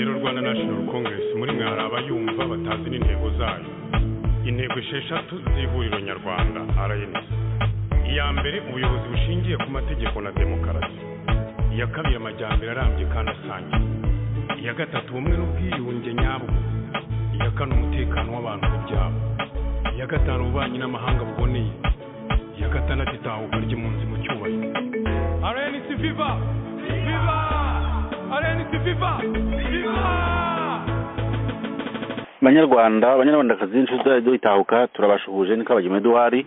National Congress muri mwe hari abayumva batazi n'intego zayo intego esheshatu z'ihuriro nyarwanda rns iya mbere ubuyobozi bushingiye ku mategeko na demokarasi iya kabiri amajyambere arambye kandi asangiye iya gatatu ubumwe n'ubwiyunge nyabwo iya kane umutekano w'abantu n'ibyabo iya gatanu ububanyi n'amahanga buboneye iya gatandatu itahuka ry'impunzi mu cyubahiro rns viva viva rns viva viva banyarwanda abanyarwandakazi inshuti radiyo itahuka turabashuhuje niko abagema eduwari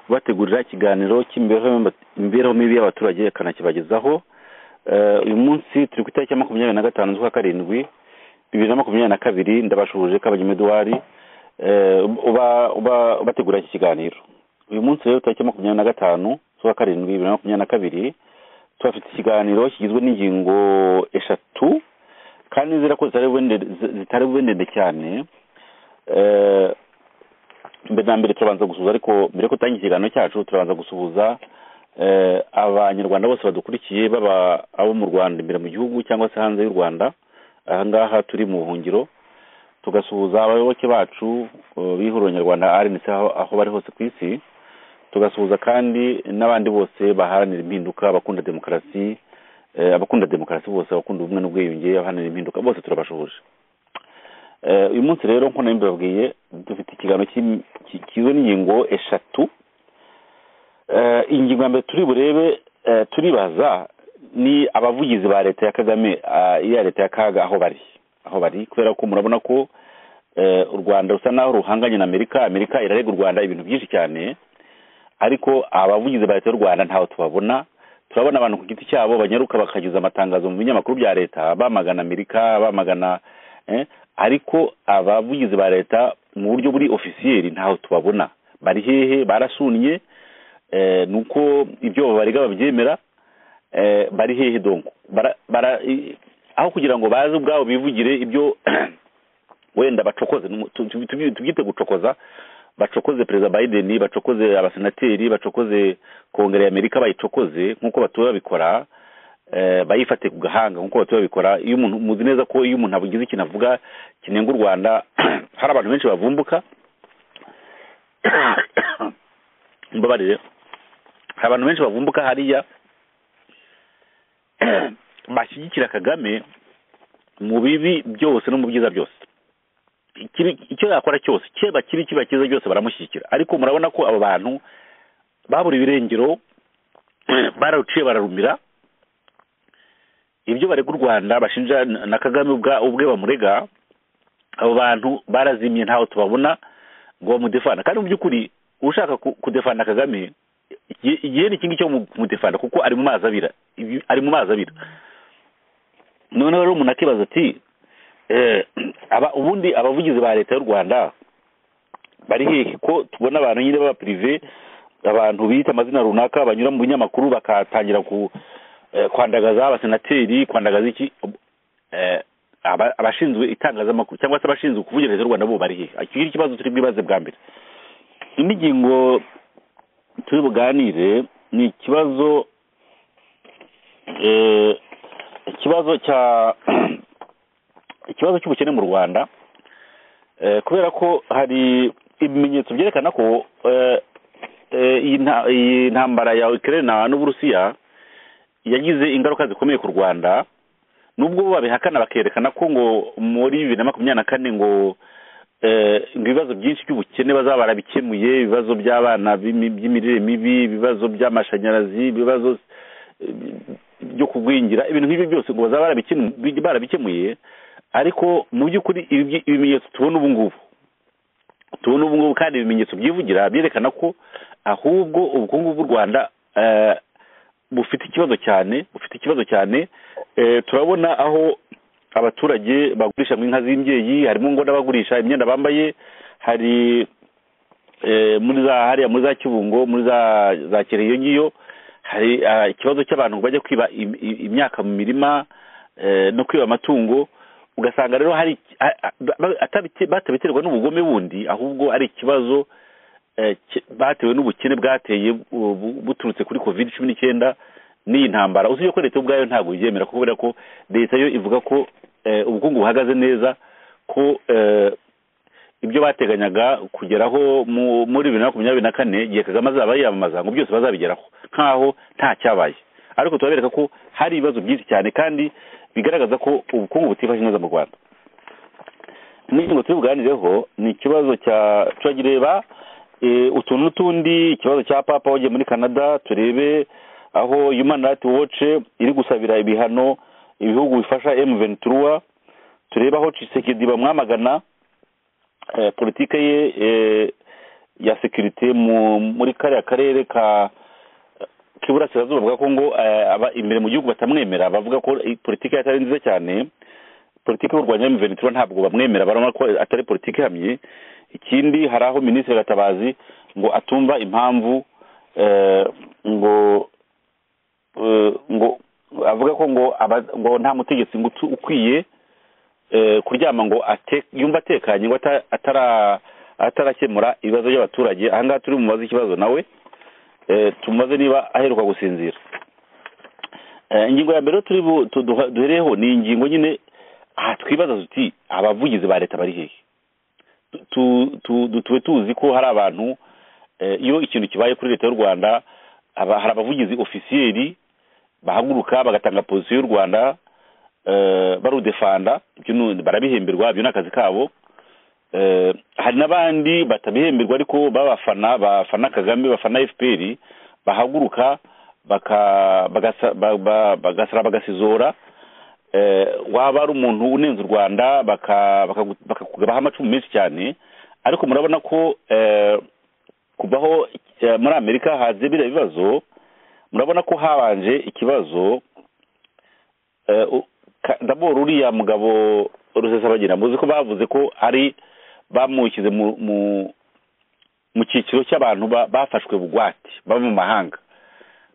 bategurira ikiganiro cy'imibereho imibereho mibi y'abaturage ikanakibagezaho Eh, uyu munsi turi ku itariki ya makumyabiri na gatanu z'ukwa karindwi bibiri na makumyabiri na kabiri ndabashuhuje ko abagema eduwari eh, uba uba ubategurira iki kiganiro uyu munsi rero tariki ya makumyabiri na gatanu z'ukwa karindwi bibiri na makumyabiri na kabiri turafite ikiganiro kigizwe n'ingingo eshatu kandi nizera ko zitari bube ndende- zi- zitari bube ndende cyane Eh, mbere na mbere turabanza gusuhuza ariko mbere yo gutangira ikiganiro cyacu turabanza gusuhuza eh, abanyarwanda bose badukurikiye baba abo mu rwanda imbere mu gihugu cyangwa se hanze y'u rwanda aha ngaha turi mu buhungiro tugasuhuza abayoboke bacu eh, b'ihuriro nyarwanda rnc aho aho bari hose ku isi tugasuhuza kandi n'abandi bose baharanira impinduka abakunda demokarasi eh, abakunda demokarasi bose abakunda ubumwe n'ubwiyunge abaharanira impinduka bose turabashoboje Eh, uyu munsi rero nk'uko nari mbibabwiye dufite ikiganiro cy'im- ki- kigizwe n'ingingo eshatu Eh, ingingo ya mbere turi burebe eh, turibaza ni abavugizi ba leta ya kagame ah, iya leta ya kaga aho bari aho bari kubera ko murabona ko eh, u rwanda rusa naho ruhanganye na amerika amerika irarega u rwanda ibintu byinshi cyane ariko abavugizi ba leta y'u rwanda ntaho tubabona turabona abantu ku giti cyabo banyaruka bakagiza amatangazo mu binyamakuru bya leta bamagana amerika bamagana eh, ariko abavugizi ba leta mu buryo buri ofisiyeri ntaho tubabona bari hehe barasunnye eh, nuko ibyo babarega babyemera eh, bari hehe donko bara, bara, i- aho kugira ngo baze ubwabo bivugire ibyo wenda bacokoze numu- tu- tu- tu- tubyite gucokoza bacokoze perezida biden bacokoze abasenateri bacokoze kongere ya amerika bayicokoze nk'uko batuye babikora eh, bayifate ku gahanga nk'uko batuye babikora iyo umuntu muzi neza ko iyo umuntu avugize ikintu avuga kinenga u rwanda hari abantu benshi bavumbuka mbabarire hari abantu benshi bavumbuka hariya bashyigikira kagame mu bibi byose no mu byiza byose ikiri- icyo yakora cyose cyeba kiri kiba cyiza cyose baramushyigikira ariko murabona ko abo bantu babura ibirengero bararuciye bararumira ibyo barega u rwanda bashinja na na kagame ubwa- ubwe bamurega abo bantu barazimye ntaho tubabona ngo bamudefana kandi mu by'ukuri ushaka ku- kudefana kagame igihe igihe ni ikindi cyo mu- kumudefana kuko ari mu mazi abira Ibi- ari mu mazi abira noneho rero umuntu akibaza ati eh, aba ubundi abavugizi ba leta y'u rwanda bari hehe ko tubona abantu nyine b'abapirive abantu bita amazina runaka banyura mu binyamakuru bakatangira ku eh, kwandagaza abasenateri kwandagaza iki Eh, aba- abashinzwe itangazamakuru cyangwa se abashinzwe kuvugira leta y'u rwanda bo bari hehe iki ngiki ikibazo turi bwibaze bwa mbere indi ngingo turi buganire ni ikibazo eh, ikibazo cya ikibazo cy'ubukene mu rwanda eh, kubera ko hari ibimenyetso byerekana ko eh, eh, iyi nta- iyi ntambara ya ukraine n'uburusiya yagize ingaruka zikomeye ku rwanda nubwo bo babihakana bakerekana ko ngo muri bibiri na makumyabiri na kane ngo eh, ngo ibibazo byinshi by'ubukene bazaba barabikemuye ibibazo by'abana b'imi- by'imirire mibi ibibazo by'amashanyarazi ibibazo eh, byo kugwingira ibintu nk'ibyo byose ngo bazaba barabikemu- bi- barabikemuye ariko mu by'ukuri ibi byi- ibimenyetso tubona ubu ngubu tubona ubu ngubu kandi ibimenyetso byivugira byerekana ko ahubwo ubukungu bw'u rwanda eh, bufite ikibazo cyane bufite ikibazo cyane Eh, turabona aho abaturage bagurisha mu inka z'imbyeyi harimo ngo n'abagurisha imyenda bambaye hari eh, muri za hariya muri za kibungo muri za za kere iyo ngiyo hari ah, ikibazo cy'abantu bajya kwiba im- im- imyaka mu mirima eh, no kwiba amatungo ugasanga rero hari a- a- ba- ba- atabite- batabiterwa n'ubugome bundi ahubwo ari ikibazo eh, ki- batewe n'ubukene bwateye bu- bu- buturutse kuri covid cumi n'icyenda n'iyi ntambara usibye ko leta yo ubwayo ntabwo ibyemera kubera ko leta yo ivuga ko eh, ubukungu buhagaze neza ko eh, ibyo bateganyaga kugeraho mu- muri bibiri na makumyabiri na kane igihe kagame azaba yiyamamaza ngo byose bazabigeraho nk'aho nta cyabaye ariko turabereka ko hari ibibazo byinshi cyane kandi bigaragaza ko ubukungu butifashe neza mu rwanda n'ingingo turi buganireho ni ikibazo cya turagireba eh, utuntu n'utundi ikibazo cya papa wagiye muri canada turebe aho human rights watch iri gusabira ibihano ibihugu bifasha m ventura turebe aho cisekedi bamwamagana eh, politike ye eh, ya sekirite mu- muri kariya karere ka k'iburasirazuba bwa kongo eh, aba- imbere mu gihugu batamwemera bavuga ko eh, politike ye atari nziza cyane politiki y'u rwanda y'umuventura ntabwo bamwemera barabona ko atari politiki ihamye ikindi hari aho minisitiri gatabazi ngo atumva impamvu eh, ngo eh, ngo avuga ko ngo aba- ngo nta mutegetsi ngo utu- ukwiye eh, kuryama ngo ate- yumva atekanye ngo ata- atara- atarakemura ibibazo by'abaturage aha ngaha turi bumubaze ikibazo nawe eh, tumubaze niba aheruka gusinzira Eh, ingingo ya mbere rero turi bu- tu- duha- duhereyeho ni ingingo nyine aha twibaza tuti abavugizi ba leta bari hehe Tu- tu- tu- tube tuzi ko hari abantu eh, iyo ikintu kibaye kuri leta y'u rwanda aba- hari abavugizi ofisiyeri bahaguruka bagatanga pozisiyo y'u rwanda eh, barudefanda ibyo ni- barabihemberwa ibyo ni akazi kabo eh, hari n'abandi batabihemberwa ariko b'abafana bafana kagame bafana fpr bahaguruka baka- bagasa- ba- ba- bagasara bagasizora eh, waba ari umuntu unenze u rwanda baka- bakagu- bakakubaha amacumu menshi cyane ariko murabona ko eh, kuvaho eh, muri amerika haze biriya bibazo murabona ko habanje ikibazo eh, u- ka- daboro uriya mugabo rusesabagira muzi ko bavuze ko ari bamushyize mu mu- mu cyiciro cy'abantu ba- bafashwe bugwate baba mu mahanga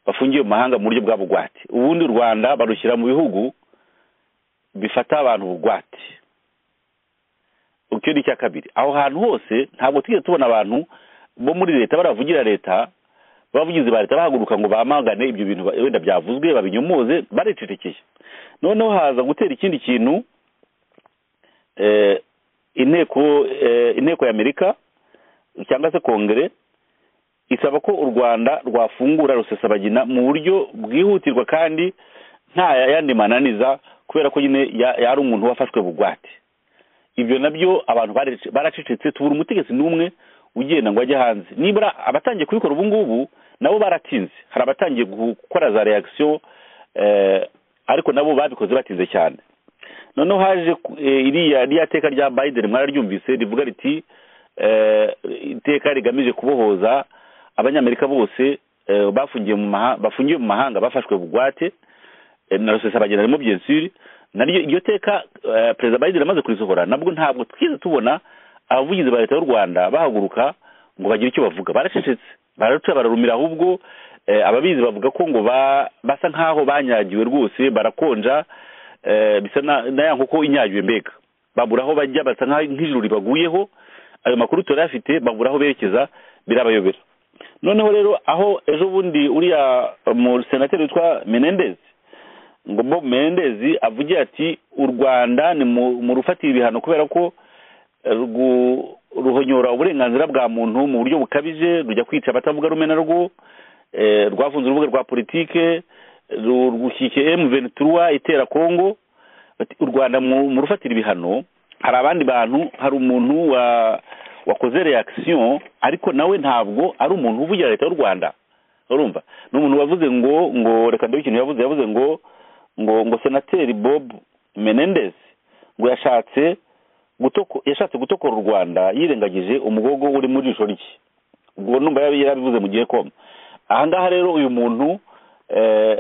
bafungiye mu mahanga mu buryo bwa bugwate ubundi u rwanda barushyira mu bihugu bifata abantu bugwate icyo ni icya kabiri aho hantu hose ntabwo tujya tubona abantu bo muri leta baravugira leta abavugizi ba leta bahaguruka ngo bamagane ibyo bintu ba- wenda byavuzwe babinyomoze baricecekeye noneho haza gutera ikindi kintu eh, inteko eh, inteko y'amerika cyangwa se kongere isaba ko u rwanda rwafungura rusesabagina mu buryo bwihutirwa kandi nta yandi mananiza kubera ko nyine ya- yari umuntu wafashwe bugwate ibyo nabyo abantu bare- baracecetse tubura umutegetsi n'umwe ugenda ngo ajye hanze nibura abatangiye kubikora ubu ngubu nabo baratinze hari abatangiye gukora za reaction eh, ariko nabo babikoze batinze cyane noneho haje ku- eh, iriya ririya teka rya biden mwararyumvise rivuga riti eh, iteka rigamije kubohoza abanyamerika bose eh, bafungiye mu maha- bafungiwe mu mahanga bafashwe bugwate eh, na rusesabagina harimo byensuri naryo iryo teka eh, perezida biden amaze kurisohora nabwo ntabwo twigeze tubona abavugizi ba leta y'u rwanda bahaguruka ngo bagire icyo bavuga baracecetse bararuca bararumira ahubwo eh, ababizi bavuga ko ngo ba- basa nk'aho banyagiwe rwose barakonja eh, bisa na na ya nkoko inyagiwe mbega babura aho bajya basa nk'aho nk'ijuru ribaguyeho ayo makuru turayafite babura aho berekeza birabayobera noneho rero aho ejo bundi uriya mu senateri witwa menendezi ngo bob menendezi avugira ati u rwanda ni mu mu rufatira ibihano kubera ko eh, rwu- ruhonyora uburenganzira bwa muntu mu buryo bukabije rujya kwica abatavuga rumwe na rwo eh, rwafunze urubuga rwa politike ru- rwushyikiye m ventura itera kongo Bati, u rwanda mu mu rufatira ibihano hari abandi bantu hari umuntu wa wakoze reaction ariko nawe ntabwo ari umuntu uvugira leta y'u rwanda urumva ni umuntu wavuze ngo ngo reka ndebe ikintu yavuze yavuze ngo ngo ngo senateri bob menendez ngo yashatse gutoko yashatse gutokora u rwanda yirengagije umugogo uri mu jisho rye ubwo numva yari yarabivuze mu gihe koma aha ngaha rero uyu muntu eh,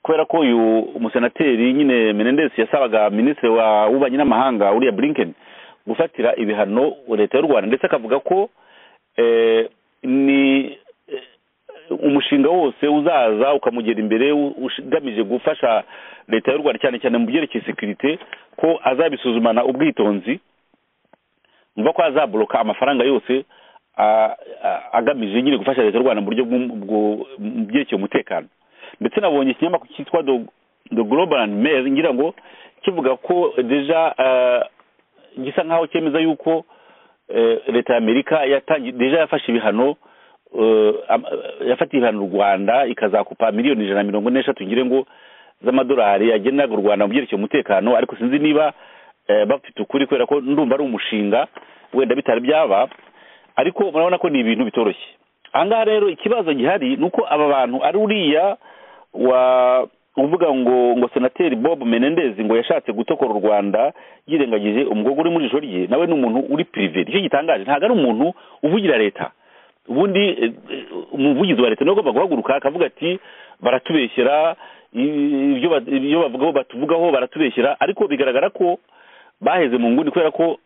kubera ko uyu umusenateri nyine menendez yasabaga minisitiri wa w'ububanyi n'amahanga uriya blinken gufatira ibihano leta y'u rwanda ndetse akavuga ko eh, ni eh, umushinga wose uzaza ukamugera imbere u- ugamije gufasha leta y'u rwanda cyane cyane mu byerekeye sekirite ko azabisuzumana ubwitonzi umva ko azaboroka amafaranga yose a- a- agamije nyine gufasha leta y'u rwanda mu buryo bw'um- bwo- mu byerekeye umutekano ndetse nabonye ikinyamakuru cyitwa The- the global and mail ngira ngo kivuga ko deja gisa nk'aho cyemeza yuko leta y'amerika yatangiye deja yafashe ibihano yafatiye ibihano u rwanda ikazakupa miliyoni ijana na mirongo n'eshatu ngire ngo z'amadolari yageneraga u rwanda mu byerekeye umutekano ariko sinzi niba bafite ukuri kubera ko ndumva ari umushinga wenda bitari byaba ariko murabona ko ni ibintu bitoroshye ahangaha rero ikibazo gihari ni uko aba bantu ari uriya wa uvuga ngo ngo senateri bob menendezi ngo yashatse gutokora u rwanda yirengagije umukobwa uri mu jisho rye nawe ni umuntu uri pirive nicyo gitangaje ntabwo ari umuntu uvugira leta ubundi umuvugizi wa leta niwe ugomba guhaguruka akavuga ati baratubeshyera ibyo bavugaho batuvugaho baratubeshyira ariko bigaragara ko baheze mu nguni kubera ko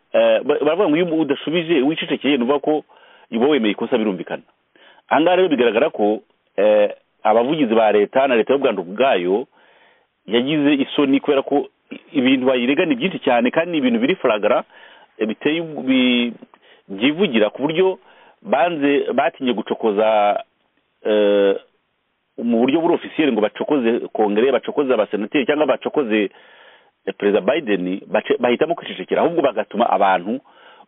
baravuga ngo iyo udashubije wicecekeye nuvuga ko uba wemeye ikosa birumvikana ahangaha rero bigaragara ko abavugizi ba leta na leta y'u rwanda ubwayo yagize isoni kubera ko ibintu bayirega ni byinshi cyane kandi ni ibintu biri faragara biteye byivugira ku buryo banze batinye gucokoza mu buryo buri ofisiyeri ngo bacokoze kongere bacokoze abasenateri cyangwa bacokoze perezida biden bahitamo kwicecekera ahubwo bagatuma abantu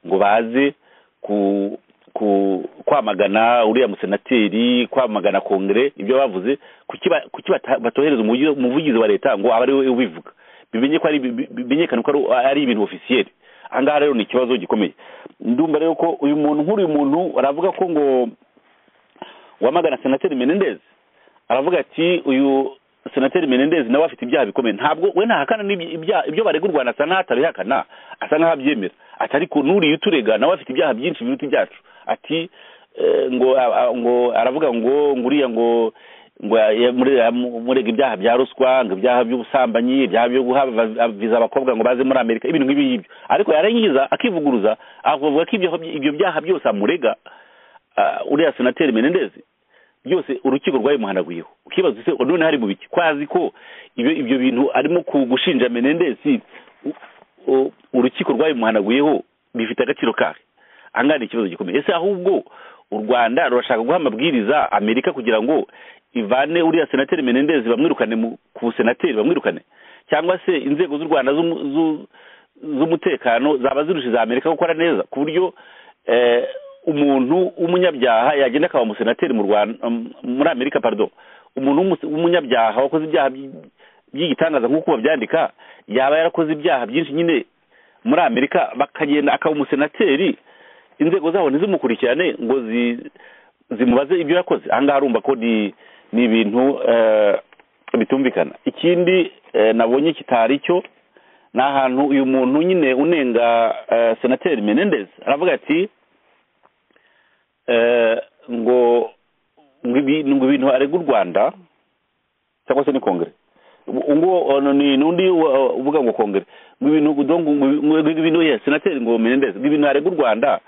ngo baze kwamagana uriya musenateri kwamagana kongere ibyo bavuze kuki batohereza umuvugizi wa leta ngo abe ari we ubivuga bimenyekane ko ari ibintu ofisiyeri ahangaha rero ni ikibazo gikomeye ndumva rero ko uyu muntu nk'uriya muntu aravuga ko ngo wamagana senateri menendezi aravuga ati uyu senateri menendezi nawe afite ibyaha bikomeye ntabwo we ntahakana ibyo barega u rwanda asa nk'aho atabihakana asa nk'aho abyemera ati ariko n'uriya uturega nawe afite ibyaha byinshi biruta ibyacu ati ngo ngo aravuga ngo nguriya ngo ngo murega ibyaha bya ruswa ngo ibyaha by'ubusambanyi ibyaha byo guha viza abakobwa ngo baze muri amerika ibintu nk'ibi ngibyo ariko yarangiza akivuguruza akavuga ko ibyo byaha byose amurega uriya senateri menendezi byose urukiko rwabimuhanaguyeho ukibaza se none hari mu biki kwazi ko ibyo bintu arimo gushinja menendesi urukiko rwabimuhanaguyeho bifite agaciro kahe ahangaha ni ikibazo gikomeye ese ahubwo u rwanda rurashaka guha amabwiriza amerika kugira ngo ivane uriya senateri menendezi bamwirukane ku busenateri bamwirukane cyangwa se inzego z'u rwanda z'umutekano zaba zirusha iza amerika gukora neza ku buryo umuntu w'umunyabyaha yagenda akaba umusenateri mu rwanda muri amerika parido umuntu w'umunyabyaha wakoze ibyaha by'igitangaza nk'uko babyandika yaba yarakoze ibyaha byinshi nyine muri amerika bakagenda akaba umusenateri inzego zabo ntizimukurikirane ngo zimubaze ibyo yakoze ahangaha urumva ko ni ibintu bitumvikana ikindi nabonye kitari cyo ni ahantu uyu muntu nyine unenga senateri menendezi aravuga ati ngo ngo ibintu arega u rwanda cyangwa se ni kongere ngo ni n'undi uvuga ngo kongere ngo ibintu ngo ibintu ye senateri ngo menendeze ngo ibintu arega u rwanda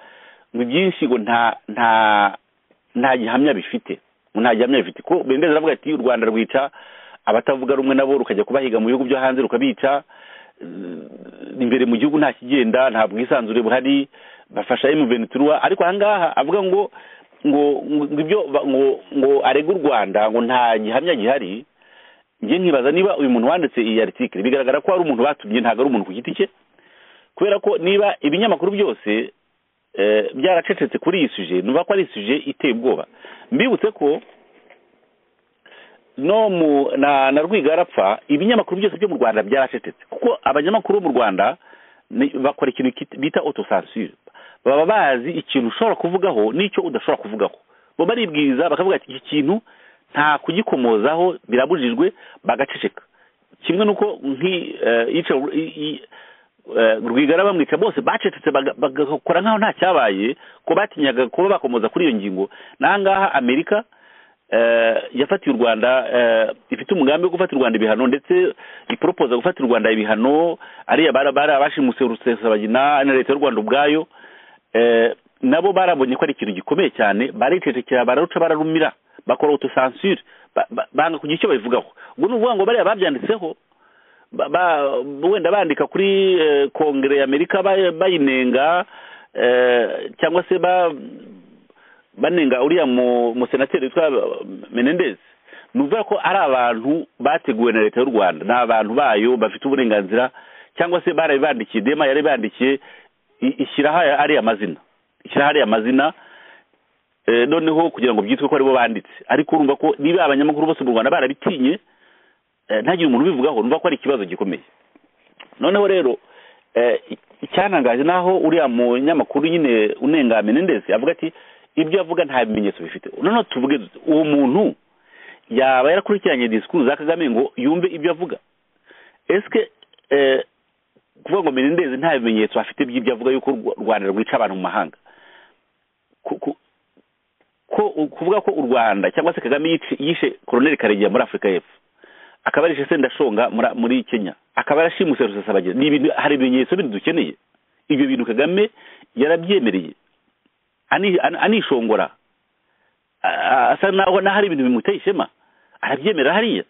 ngo ibyinshi ngo nta nta nta gihamya bifite ngo nta gihamya bifite ko menendeze aravuga ati u rwanda rwica abatavuga rumwe nabo rukajya kubahiga mu bihugu byo hanze rukabica imbere mu gihugu nta kigenda nta bwisanzure buhari bafasha emuventura ariko ahangaha avuga ngo ngo ibyo ngo ngo arega u rwanda ngo nta gihamya gihari njye nkibaza niba uyu muntu wanditse iyi aritikiri bigaragara ko hari umuntu batumye ntabwo ari umuntu ku giti cye kubera ko niba ibinyamakuru byose byaracecetse kuri iyi suje nuva ko ari isuje iteye ubwoba mbibutse ko no mu na rwigara apfa ibinyamakuru byose byo mu rwanda byaracecetse kuko abanyamakuru bo mu rwanda bakora ikintu bita otosansire baba bazi ikintu ushobora kuvugaho n'icyo udashobora kuvugaho bo baribwiriza bakavuga ati iki kintu nta kugikomozaho birabujijwe bagaceceka kimwe n'uko rwigara bamwica bose bacecetse bagakora nk'aho nta cyabaye ko batinyaga kuba bakomoza kuri iyo ngingo n'ahangaha amerika yafatiye u rwanda ifite umugambi wo gufata u rwanda ibihano ndetse iporopoza gufata u rwanda ibihano ariya bari abashimuse rusesabagina na leta y'u rwanda ubwayo nabo barabonye ko ari ikintu gikomeye cyane baricecekera bararuca bararumira bakora otosansire banga kugira icyo babivugaho ubwo ni ukuvuga ngo bariya babyanditseho wenda bandika kuri kongere y'amerika bayinenga cyangwa se banenga uriya musenateri witwa menendezi nuvuga ko ari abantu bateguwe na leta y'u rwanda ni abantu bayo bafite uburenganzira cyangwa se barabibandikiye dema yarabibandikiye i- ishyiraho aya- ariya mazina ishyiraho ariya mazina eh, noneho kugira ngo byitwe ko aribo banditse ariko urumva ko niba abanyamakuru bose mu rwanda barabitinye eh, ntagire umuntu ubivugaho numva ko ari ikibazo gikomeye noneho rero eh, icyantangaje naho uriya munyamakuru nyine unengamene ndetse avuga ati ibyo avuga nta bimenyetso bifite noneho tuvuge dute, uwo muntu yaba yarakurikiranye disikuru za kagame ngo yumve ibyo avuga esike eh, kuvuga ngo menendezi nta bimenyetso afite by'ibyo avuga yuko u rwanda rwica abantu mu mahanga ku- ku- ko kuvuga ko u rwanda cyangwa se kagame yici- yishe koroneli karegeya muri afurika y'epfo akaba yarishe sendashonga muri- muri kenya akaba yarashimuse rusesabagina ni ibintu hari ibimenyetso bindi dukeneye ibyo bintu kagame yarabyemereye ani- ani- anishongora a- asa naho naho hari ibintu bimuteye ishema arabyemera hariya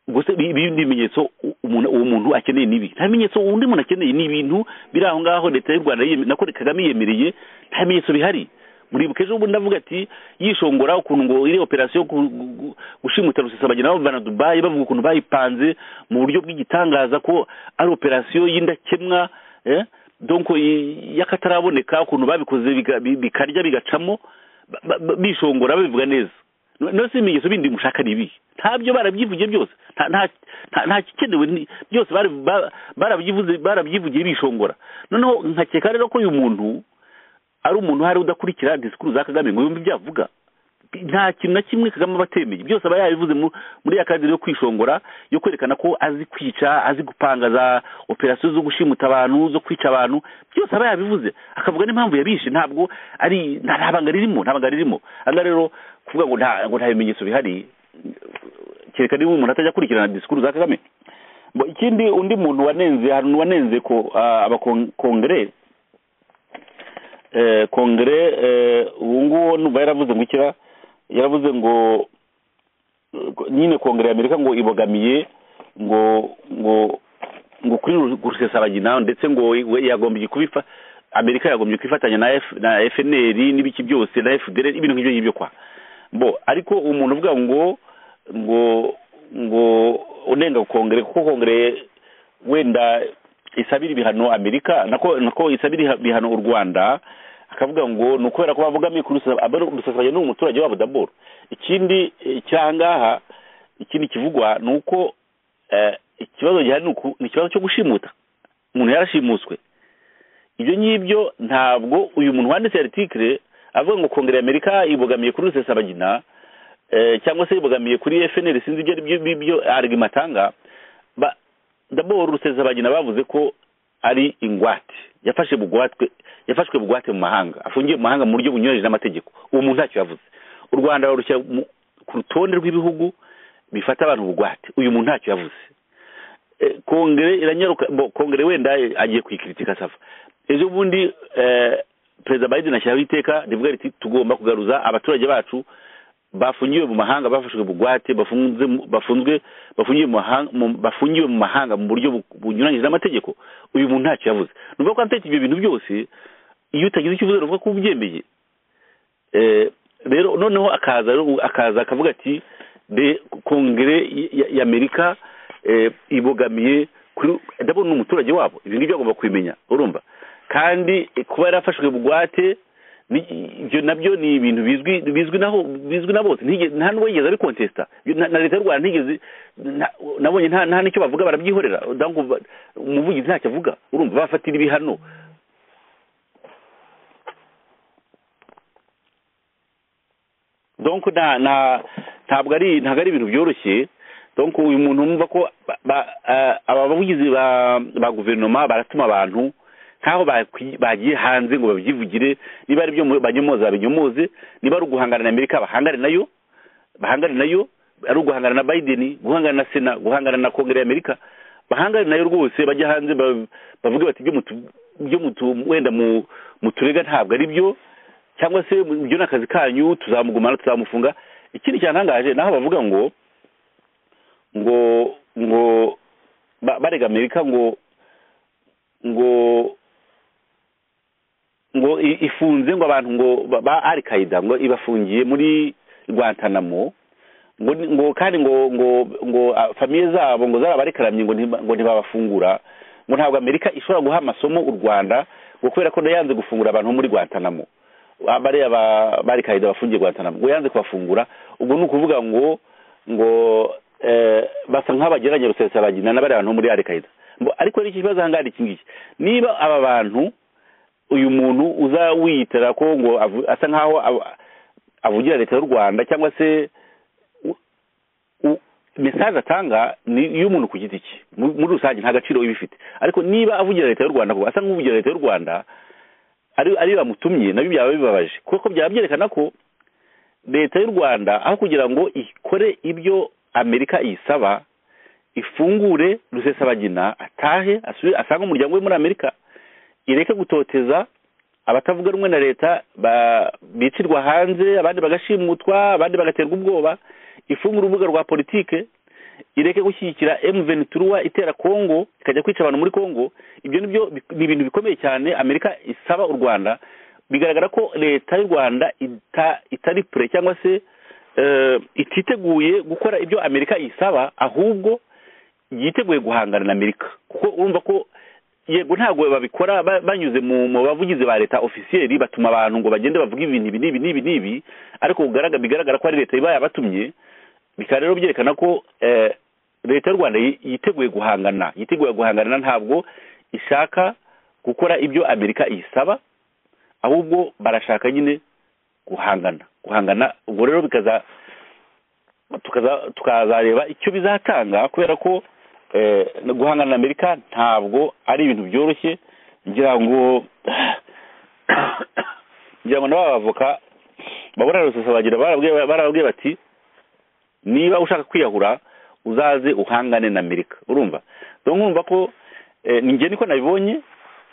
gusa ibi ibi ni ibimenyetso u- umuntu- uwo muntu akeneye nibi nta bimenyetso undi muntu akeneye ni ibintu biri aho ngaho leta y'u rwanda yiyeme- nako kagame yiyemereye nta bimenyetso bihari muribuka ejo bundi avuga ati yishongora ukuntu ngo iri operasiyo yo gu- gu- gu- gushimuta rusesabagina bavana dubayi bavuga ukuntu bayipanze mu buryo bw'igitangaza ko ari operasiyo y'indakemwa eh? donko y- y'akataraboneka ukuntu babikoze biga- bi- bikarya bigacamo ba- ba- ba- bishongora babivuga neza No- no si ibimenyetso bindi mushaka ni ibihe ntabyo barabyivugiye byose nta- nta- nta- nta gikenewe ni- byose bari- ba- barabyivuze barabyivugiye bishongora noneho nkakeka rero ko uyu muntu ari umuntu hari udakurikira disikuru za kagame ngo yumve ibyo avuga nta kintu na kimwe kagame aba atemeye byose aba yabivuze mu- muri ya kadiri yo kwishongora yo kwerekana ko azi kwica azi gupanga za operasiyo zo gushimuta abantu zo kwica abantu byose aba yabivuze akavuga n'impamvu yabishe ntabwo ari nta nta banga ririmo nta banga ririmo aha ngaha rero kuvuga ngo nta ngo nta bimenyetso bihari kereka niba umuntu atajya akurikirana disikuru za kagame ngo ikindi undi muntu wanenze hari umuntu wanenze ko ah, abakongere eh, kongere eh, ubu nguwo numva yaravuze ngo ikira yaravuze ngo eh, ko- nyine kongere ya amerika ngo ibogamiye ngo ngo ngo kuri Ru- rusesabagina ndetse ngo we- yagombye kubifa amerika yagombye kwifatanya na F- na fnr n'ibiki byose na fdr ibintu nk'ibyo ngibyo kwa bo ariko umuntu uvuga ngo ngo ngo unenga kongere kuko kongere wenda isabira ibihano amerika nako nako isabira iha- ibihano u rwanda akavuga ngo ni ukubera ko bavugamiye kuri rusesabagina ni umuturage wabo daboro ikindi eh, kiri aha ngaha ikindi kivugwa ni uko eh, ikibazo gihari ni uku- ni ikibazo cyo gushimuta umuntu yarashimuswe ibyo ngibyo ntabwo uyu muntu wanditse aritikire avuga ngo kongere ya amerika ibogamiye kuri rusesabagina eh, cyangwa se ibogamiye kuri fnr sinzi ibyo ari byo byo arigima atanga ba- daboro rusesabagina bavuze ko ari ingwate yafashe bugwatwe yafashwe bugwate mu mahanga afungiye mu mahanga mu buryo bunyuranyije n'amategeko uwo muntu ntacyo yavuze u rwanda barushya mu- ku rutonde rw'ibihugu bifata abantu bugwate uyu muntu ntacyo yavuze Eh, kongere iranyaruka bo kongere wenda eh, agiye kuyikiritika sava ejo bundi eh, perezida biden ashyiraho iteka rivuga riti tugomba kugaruza abaturage bacu bafungiwe mu mahanga bafashwe bugwate bafunze mu- bafunzwe bafungiwe mu mahanga mu- bafungiwe mu mahanga mu buryo bu- bunyuranyije n'amategeko uyu muntu ntacyo yavuze numva ko atetse ibyo bintu byose iyo utagize icyo uvuze uvuga ko ubyemeye Eh, rero noneho akaza rero- akaza akavuga ati de kongere y- y- y'amerika eh, ibogamiye kuri ndabona umuturage wabo ibi ngibyo agomba kubimenya urumva kandi eh, kuba yarafashwe bugwate ni- ibyo nabyo ni ibintu bizwi bizwi naho bizwi na bose Ntige- nta n'uwo yigeze abikontesita na na leta y'u rwanda ntigeze nta- nabonye nta nta n'icyo bavuga barabyihorera ndavuga ngo umuvugizi ntacyo avuga urumva bafatira ibihano donc nta nta ntabwo ari ntabwo ari ibintu byoroshye donc uyu muntu wumva ko ba- ba- eh, aba bavugizi ba ba guverinoma baratuma abantu nk'aho bakwi- bagiye hanze ngo babyivugire niba ari ibyo mu- banyomoza babinyomoze niba ari uguhangana na amerika bahangane nayo bahangane nayo ari uguhangana na biden guhangana na sena guhangana na kongere y'amerika bahangane nayo rwose bajya hanze ba- bavuge bati ibyo mutu ibyo mutu wenda mu muturega ntabwo ari byo cyangwa se ibyo ni akazi kanyu tuzamugumana tuzamufunga ikindi cyantangaje naho bavuga ngo ngo ngo ba- barega amerika ngo ngo ngo i- ifunze ngo abantu ngo ba- ba al qaida ngo ibafungiye muri guantanamo ngo ni- ngo kandi ngo ngo ngo ah, famiye zabo ngo zarabarekaramye ngo ntiba- ngo ntibabafungura ngo ntabwo amerika ishobora guha amasomo u rwanda ngo kubera ko yanze gufungura abantu bo muri guantanamo Ah, bariya ba- bari kaida bafungiye guantanamo ngo yanze kubafungura ubwo ni ukuvuga ngo ngo eh, basa nk'abageranye rusesabagina n'abariya bantu bo muri alkaida ariko rero iki kibazo ahangaha ni iki ngiki niba aba bantu uyu muntu uza wiyitara ko ngo avu- asa nk'aho aba- avugira leta y'u rwanda cyangwa se u- u- mesaje atanga ni iy'umuntu ku giti cye Mu- muri rusange nta gaciro iba ifite ariko niba avugira leta y'u rwanda koko asa nk'uvugira leta y'u rwanda ari ari bamutumye nabyo byaba bibabaje kuko byaba byerekana ko leta y'u rwanda aho kugira ngo ikore ibyo amerika iyisaba ifungure rusesabagina atahe asubire asange umuryango we muri amerika ireke gutoteza abatavuga rumwe na leta ba- bicirwa hanze abandi bagashimutwa abandi bagaterwa ubwoba ifungura urubuga rwa politike ireke gushyigikira M23 itera Kongo ikajya kwica abantu muri Kongo ibyo nibyo bi- ni ibintu bikomeye cyane Amerika isaba u Rwanda bigaragara ko leta y'u Rwanda ita, itari pre cyangwa se eh, ititeguye gukora ibyo Amerika isaba ahubwo yiteguye guhangana na Amerika kuko urumva ko yego ntabwo babikora ba- banyuze mu mu bavugizi ba leta ofisiyeri batuma abantu ngo bagende bavuge ibintu ibi n'ibi n'ibi n'ibi ariko bugaragara bigaragara ko ari leta iba yabatumye bikaba rero byerekana ko eh, leta y'u rwanda yi- yiteguye guhangana yiteguye guhangana ntabwo ishaka gukora ibyo amerika iyisaba ahubwo barashaka nyine guhangana guhangana ubwo rero bikaza tukaza tukazareba icyo bizatanga kubera ko eh, guhangana na amerika ntabwo ari ibintu byoroshye ngira ngo ngira ngo na ba bavoka babona rusesa bagira barabwiye barabwiye bati niba ushaka kwiyahura uzaze uhangane na amerika urumva rero nkumva ko eh, ni njye niko nabibonye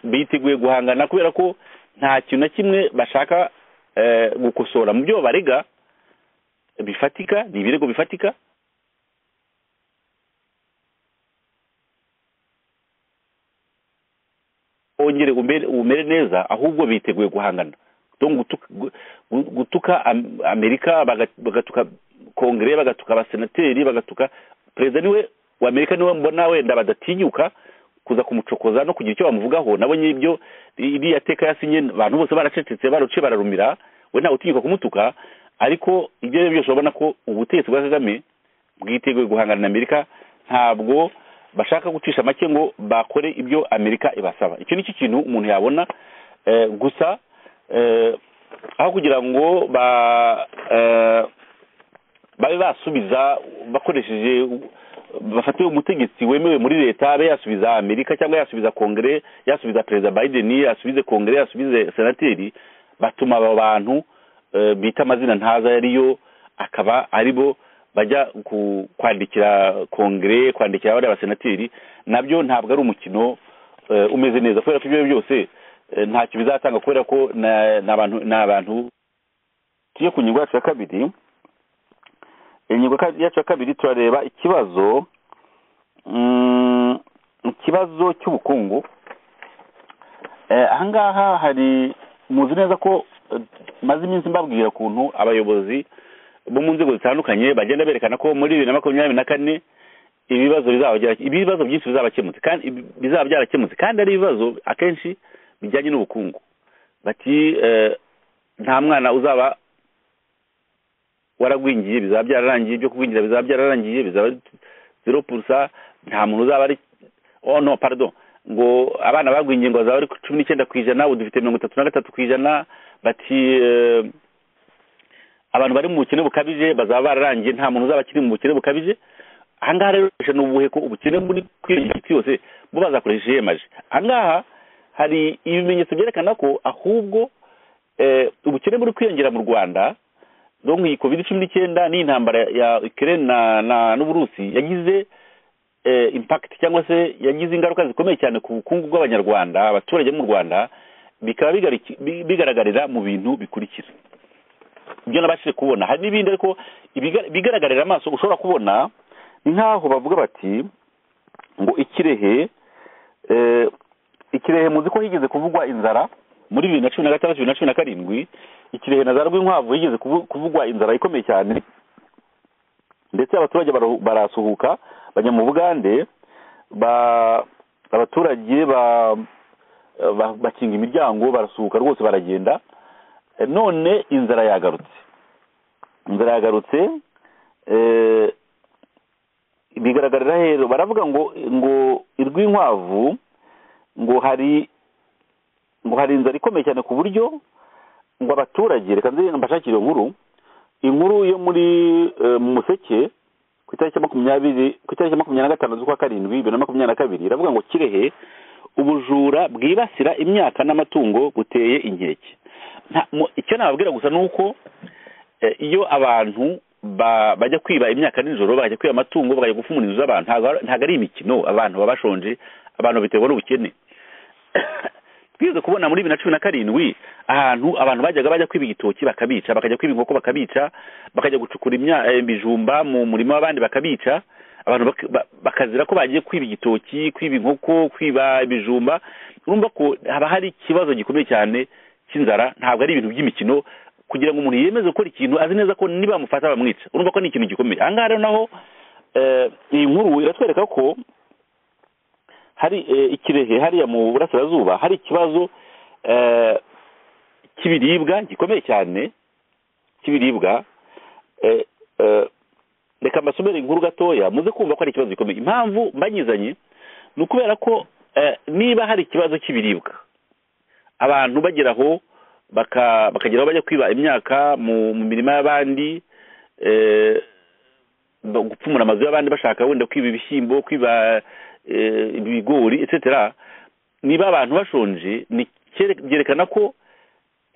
biteguye guhangana kubera ko nta kintu na kimwe bashaka eh, gukosora mu byo barega bifatika ni ibirego bifatika wongere umere umere neza ahubwo biteguye guhangana rero gutuka, gu- gu- gutuka Am- amerika baga- bagatuka kongere bagatuka abasenateri bagatuka perezida niwe wa amerika niwe mbona wenda badatinyuka kuza kumucokoza no kugira icyo bamuvugaho nabonye ibyo iriya teka yasinye abantu bose baracecetse baruciye bararumira we ntawe utinyuka kumutuka ariko ibyo ari byo byose urabona ko ubutegetsi bwa kagame bwiteguye guhangana na amerika ntabwo bashaka gucisha make ngo bakore ibyo amerika ibasaba icyo nicyo kintu umuntu yabona eh, gusa eh, aho kugira ngo ba eh, babe basubiza bakoresheje bafate umutegetsi wemewe muri leta abe yasubiza amerika cyangwa yasubiza kongere yasubiza perezida biden yasubize kongere yasubize senateri batuma abo bantu eh, bita amazina ntaza yariyo akaba aribo bajya ku- kwandikira kongere kwandikira bariya basenateri nabyo ntabwo ari umukino eh, umeze neza kubera ko ibyo ari byo byose eh, ntacyo bizatanga kubera ko na- ni abantu ni abantu tugiye ku ngingo yacu ya kabiri ingingo ka- yacu ya kabiri turareba ikibazo mm, ikibazo cy'ubukungu Eh, ahangaha hari muzi neza ko eh, maze iminsi mbabwira ukuntu abayobozi bo mu nzego zitandukanye bagenda berekana ko muri bibiri na makumyabiri na kane ibibazo bizaba byara- ibibazo byinshi bizabakemutse kandi ibi- bizaba byarakemutse kandi ari ibibazo akenshi bijyanye n'ubukungu bati eh, nta mwana uzaba waragwingiye bizaba byararangiye ibyo kugwingira bizaba byararangiye bizaba zero purusa nta muntu uzaba ari oh no pardon ngo abana bagwingiye ngo bazaba ari ku cumi n'icyenda ku ijana ubu dufite mirongo itatu na gatatu ku ijana bati eh, abantu bari mu bukene bukabije bazaba bararangiye nta muntu uzaba akiri mu bukene bukabije ahangaha rero ikoresha ni ubuhe ko ubukene muri kwisi yose bo bazakoresha ihemaje ahangaha hari ibimenyetso byerekana ko ahubwo eh, ubukene buri kwiyongera mu rwanda donc iyi covid cumi n'icyenda n'intambara ya ukraine na, na n'uburusi yagize eh, impact cyangwa se yagize ingaruka zikomeye cyane ku bukungu bw'abanyarwanda abaturage bo mu rwanda bikaba bigariki- bi- bigaragarira mu bintu bikurikira ibyo nabashije kubona hari n'ibindi ariko ibiga- bigaragarira amaso ushobora kubona ni nk'aho bavuga bati ngo ikirehe eh, ikirehe muzi ko higeze kuvugwa inzara muri bibiri na cumi na gatandatu bibiri na cumi na karindwi ikirehe na za rwinkwavu higeze kuvu- kuvugwa inzara ikomeye cyane ndetse abaturage baru- barasuhuka bajya mu bugande ba- abaturage ba- ba- bakinga imiryango barasuhuka rwose baragenda Eh, none inzara yagarutse inzara yagarutse eh, bigaragarira rero baravuga ngo ngo irw'inkwavu ngo hari ngo hari inzara ikomeye cyane ku buryo ngo abaturage reka nze mbashakire iyo nkuru inkuru yo muri eh, mu museke ku itariki ya makumyabiri ku itariki ya makumyabiri na gatanu z'ukwa karindwi bibiri na makumyabiri na kabiri iravuga ngo kirehe ubujura bwibasira imyaka n'amatungo buteye inkeke Nta- mu- icyo nababwira gusa ni uko eh, iyo abantu ba- bajya kwiba imyaka nijoro bakajya kwiba amatungo bakajya gufumura inzu z'abantu ntabwo ari- ntabwo ari imikino abantu baba bashonje abantu babiterwa n'ubukene twize kubona muri bibiri na cumi na karindwi ahantu abantu bajyaga bajya kwiba igitoki bakabica bakajya kwiba inkoko bakabica bakajya gucukura imya- eh, ibijumba mu murima w'abandi bakabica abantu bak- ba- bakazira ko bagiye kwiba igitoki kwiba inkoko kwiba ibijumba urumva ko haba hari ikibazo gikomeye cyane cy'inzara ntabwo ari ibintu by'imikino kugira ngo umuntu yemeze gukora ikintu azi neza ko nibamufata bamwica urumva ko ni ikintu gikomeye aha ngaha rero naho eh, iyi nkuru iratwereka ko hari eh, ikirehe hariya mu burasirazuba hari ikibazo eh, cy'ibiribwa gikomeye cyane cy'ibiribwa eh, eh, reka mbasomere inkuru gatoya muze kumva ko hari ikibazo gikomeye impamvu mbanyizanye ni ukubera ko eh, niba hari ikibazo cy'ibiribwa abantu bagera aho baka- bakagera aho bajya kwiba imyaka mu mu mirima y'abandi eh, ba- gupfumura amazu y'abandi bashaka wenda kwiba ibishyimbo kwiba eh, ibigori etc niba abantu bashonje ni cyere- byerekana ko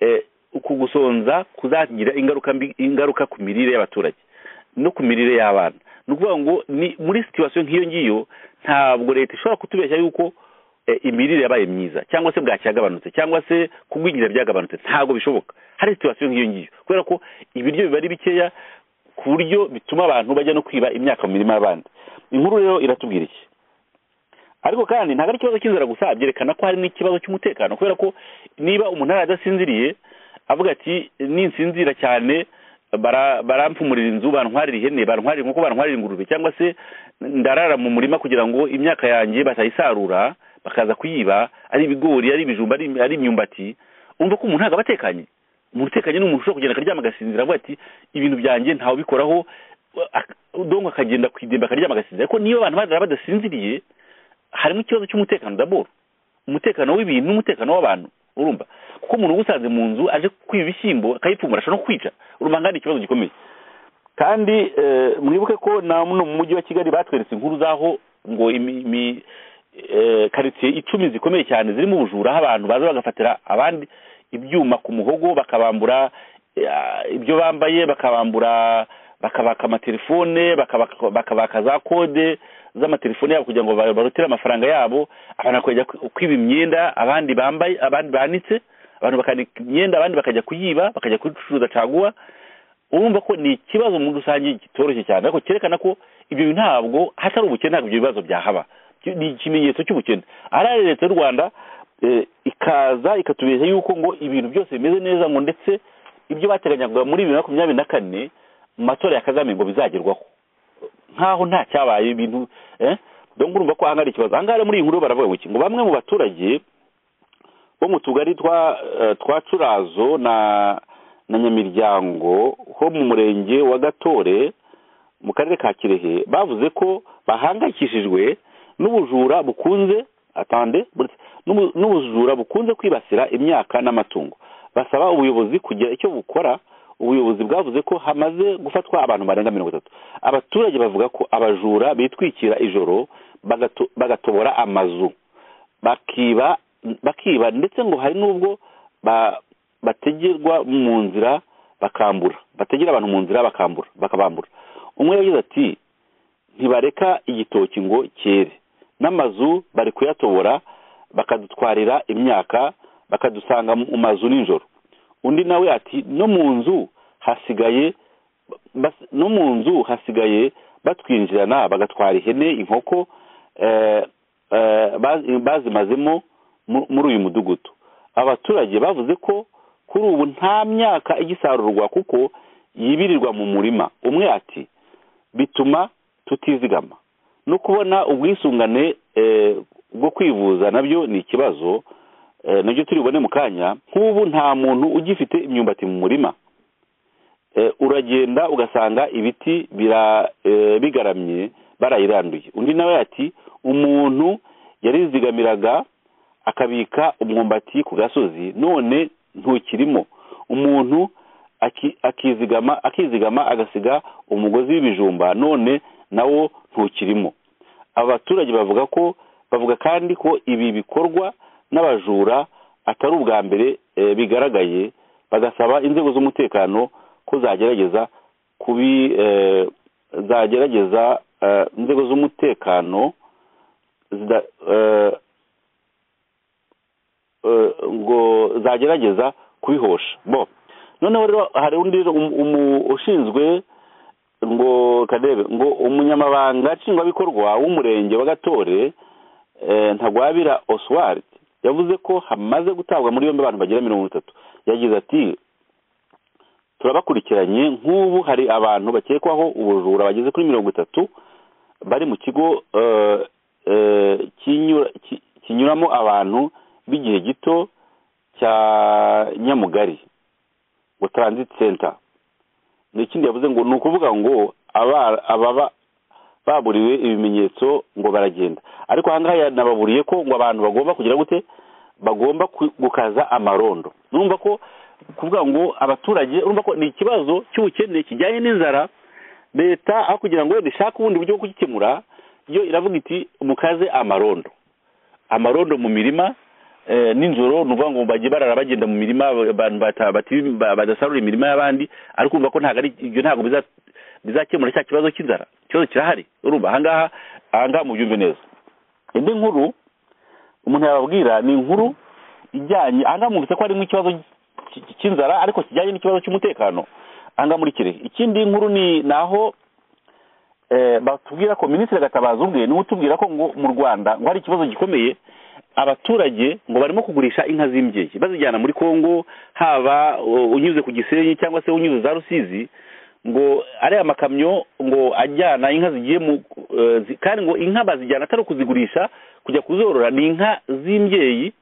eh, uku gusonza kuzagira ingaruka mbi ingaruka ku mirire y'abaturage no ku mirire y'abana ni ukuvuga ngo ni muri situwasiyo nk'iyo ngiyo ntabwo leta ishobora kutubeshya yuko eh, imirire yabaye myiza cyangwa se bwaki yagabanutse cyangwa se kugwingira byagabanutse ntabwo bishoboka hari situwasiyo nk'iyo ngiyo kubera ko ibiryo biba ari bikeya ku buryo bituma abantu bajya no kwiba imyaka mu mirima y'abandi inkuru rero iratubwira iki ariko kandi ntabwo ari ikibazo cy'inzara gusa byerekana ko hari n'ikibazo cy'umutekano kubera ko niba umuntu ari adasinziriye avuga ati ninsinzira cyane bara- barampfumurira inzu bantwarira ihene bantwarira inkoko bantwarira ingurube cyangwa se ndarara mu murima kugira ngo imyaka yanjye batayisarura bakaza kuyiba ari ibigori ari ibijumba ari ari imyumbati umva ko umuntu ntabwo aba atekanye umuntu utekanye ni umuntu ushobora kugenda akaryama agasinzira avuga ati ibintu byanjye ntawe ubikoraho ak- donc akagenda kwidemba akaryama agasinzira ariko niba abantu barara badasinziriye harimo ikibazo cy'umutekano daboro umutekano w'ibintu n'umutekano w'abantu urumva kuko umuntu uba usanze mu nzu aje kwiba ibishyimbo akayipfumura ashobora no kwica urumva ngana ikibazo gikomeye kandi eh, mwibuke ko na muno mu mujyi wa kigali batweretse inkuru z'aho ngo imi- imi- eh, karitsiye icumi zikomeye cyane zirimo ubujura aho abantu baza bagafatira abandi ibyuma ku muhogo bakabambura eh, ibyo bambaye bakabambura bakabaka amatelefone bakabaka bakabaka za kode z'amatelefone yabo kugira ngo ba- barutire amafaranga yabo abantu bakajya kwi- kwiba imyenda abandi bambaye abandi banitse abantu bakanika imyenda abandi bakajya kuyiba bakajya kuyicuruza caguwa urumva ko ni ikibazo muri rusange kitoroshye cyane ariko cyerekana ko ibyo bintu ntabwo hatari ubukene ntabwo ibyo bibazo byahaba Ki- ni ikimenyetso cy'ubukene ahari leta y'u rwanda eh, ikaza ikatubeshya yuko ngo ibintu byose bimeze neza ngo ndetse ibyo bateganyaga muri bibiri na makumyabiri na kane mu matora ya kagame ngo bizagerwaho nkaho nta cyabaye ibintu eh? donc urumva ko ahangara ikibazo ahangaha rero muri iyi nkuru baravuga ngo ngo bamwe mu baturage bo mu tugari twa eh, twa curazo na na nyamiryango ho mu murenge wa gatore mu karere ka kirehe bavuze ko bahangayikishijwe n'ubujura bukunze atande buretse, n'ubu- n'ubujura bukunze kwibasira imyaka n'amatungo basaba ubuyobozi kugira icyo bukora ubuyobozi bwavuze ko hamaze gufatwa abantu barenga mirongo itatu abaturage bavuga ko abajura bitwikira ijoro bagato- bagatobora amazu bakiba bakiba ndetse ngo hari n'ubwo ba- bategerwa mu nzira bakambura bategera abantu mu nzira bakambura bakabambura umwe yagize ati ntibareka igitoki ngo cyere n'amazu bari kuyatobora bakadutwarira imyaka bakadusanga mu mazu nijoro undi nawe ati no mu nzu hasigaye bas- no mu nzu hasigaye batwinjirana bagatwara ihene inkoko eh, eh, bazi- bazimazemo mu- muri uyu mudugudu abaturage bavuze ko kuri ubu nta myaka igisarurwa kuko yibirirwa mu murima umwe ati bituma tutizigama no kubona ubwisungane eh, bwo kwivuza nabyo ni ikibazo eh, nabyo turi bubone mu kanya nk'ubu nta muntu ugifite imyumbati mu murima Eh, uragenda ugasanga ibiti bira eh, bigaramye barayiranduye undi nawe ati umuntu yarizigamiraga akabika umwumbati ku gasozi none ntukirimo umuntu aki- akizigama akizigama agasiga umugozi w'ibijumba none nawo ntukirimo abaturage bavuga ko bavuga kandi ko ibi bikorwa n'abajura atari ubwa mbere eh, bigaragaye bagasaba inzego z'umutekano ko zagerageza kubi eh, zagerageza eh, inzego z'umutekano zida- eh, eh, ngo zagerageza kubihosha bo noneho rero hari undi rero um- umu- ushinzwe ngo kadebe ngo umunyamabanga nshingwabikorwa w'umurenge wa gatore eh, ntagwabira oswald yavuze ko hamaze gutabwa muri yombi abantu bagera mirongo itatu yagize ati turabakurikiranye nk'ubu hari abantu bakekwaho ubujura bageze kuri mirongo itatu bari mu kigo eh, eh, kinyura- ki- kinyuramo abantu b'igihe gito cya nyamugari ngo transit center n'ikindi yavuze ngo ni ukuvuga ngo aba- ababa baburiwe ibimenyetso ngo baragenda ariko aha ngaha yanababuriye ko ngo abantu bagomba kugira gute bagomba ku- gukaza amarondo numva ko kuvuga ngo abaturage urumva ko ni ikibazo cy'ubukene kijyanye n'inzara leta aho kugira ngo wenda ishake ubundi buryo bwo kugikemura yo iravuga iti mukaze amarondo amarondo mu mirima eh, nijoro ni ukuvuga ngo bajye barara bagenda mu mirima abantu bata- bati- ba- badasarura imirima y'abandi ariko urumva ko ntabwo ari ibyo ntabwo biza- bizakemura cya kibazo cy'inzara ikibazo kirahari urumva ahangaha ahangaha mubyumve neza indi nkuru umuntu yababwira ni inkuru ijyanye ahangaha mwumvise ko hari nk'ikibazo cy- cy- cy'inzara ariko kijyanye n'ikibazo cy'umutekano ahangaha muri kirehe ikindi nkuru ni ni aho eh, batubwira ko minisitiri gatabazi ubwe niwe utubwira ko ngo mu rwanda ngo hari ikibazo gikomeye abaturage ngo barimo kugurisha inka z'imbyeyi bazijyana muri congo haba uh, unyuze ku gisenyi cyangwa se unyuze za rusizi ngo ariya makamyo ngo ajyana inka zigiye mu eh, zi- kandi ngo inka bazijyana atari ukuzigurisha kujya kuzorora ni inka z'imbyeyi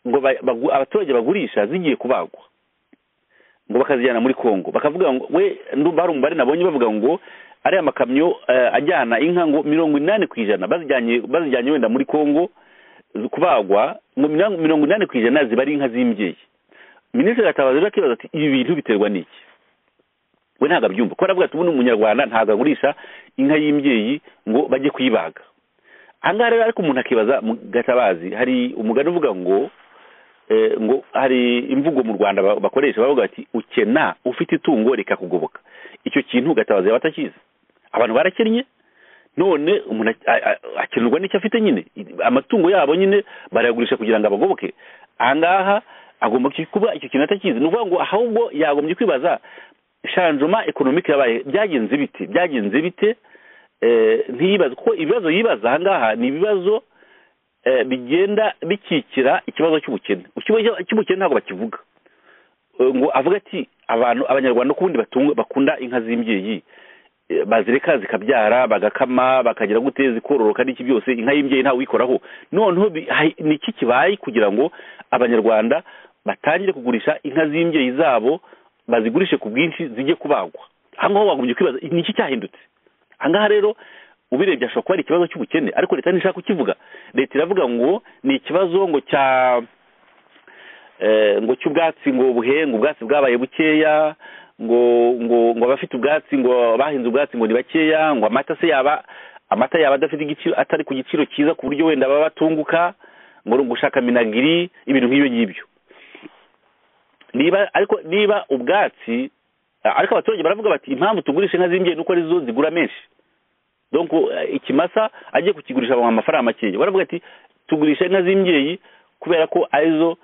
ngo ba- bagu- abaturage bagurisha zigiye kubagwa ngo bakazijyana muri Kongo bakavuga ngo we ndumva hari umubare nabonye bavuga ngo ariya makamyo eh, ajyana inka ngo mirongo inani ku ijana bazijyanye bazijyanye wenda muri Kongo zi- kubagwa ngo mirongo mirongo inani ku ijana ziba ari inka z'imbyeyi minisitiri gatabazi rero akibaza ati ibi bintu biterwa n'iki we ntabwo abyumva kuko aravuga ati ubu ni umunyarwanda ntabwo agurisha inka y'imbyeyi ngo bajye kuyibaga ahangaha rero ariko umuntu akibaza mu gatabazi hari umugani uvuga ngo eh, ngo hari imvugo mu rwanda ba- bakoresha bavuga bati ukena ufite itungo rikakugoboka icyo kintu gatabazi yaba atakizi abantu barakennye none umuntu a- a- a- akenerwa n'icyo afite nyine amatungo yabo nyine barayagurisha kugira ngo abagoboke ahangaha agomba kuba icyo kintu atakizi ni ukuvuga ngo ahubwo yagombye kwibaza shanjoma ekonomike yabaye byagenze bite byagenze bite eh, ntiyibaze kuko ibibazo yibaza ahangaha ni ibibazo eh, bigenda bikikira ikibazo cy'ubukene ikibazo cy'ubukene ntabwo bakivuga Eh, ngo avuga ati abantu abanyarwanda kubundi batunga bakunda inka z'imbyeyi eh, bazireka zikabyara bagakama bakagira gute zikororoka n'iki byose inka y'imbyeyi ntawe uyikoraho noneho bi- hai- ni iki kibaye kugira ngo abanyarwanda batangire kugurisha inka z'imbyeyi zabo bazigurishe ku bwinshi zijye kubagwa aha ngaho wagombye kwibaza ni iki cyahindutse aha ngaha rero ubirebye ashobora kuba ari ikibazo cy'ubukene ariko leta ntishaka kukivuga leta iravuga ngo ni ikibazo ngo cya eh, ngo cy'ubwatsi ngo buhenga ubwatsi bwabaye bukeya ngo ngo ngo abafite ubwatsi ngo bahinze ubwatsi ngo ni bakeya ngo amata se yaba amata yaba adafite igiciro atari ku giciro cyiza ku buryo wenda baba batunguka ngo ni ugushaka minagiri ibintu nk'ibyo ngibyo niba ariko niba ubwatsi ariko abaturage baravuga bati impamvu tugurisha inka z'imbyeyi nuko arizo zigura menshi donc eh, ikimasa agiye kukigurisha bamuha amafaranga makeya baravuga ati tugurisha inka z'imbyeyi kubera ko arizo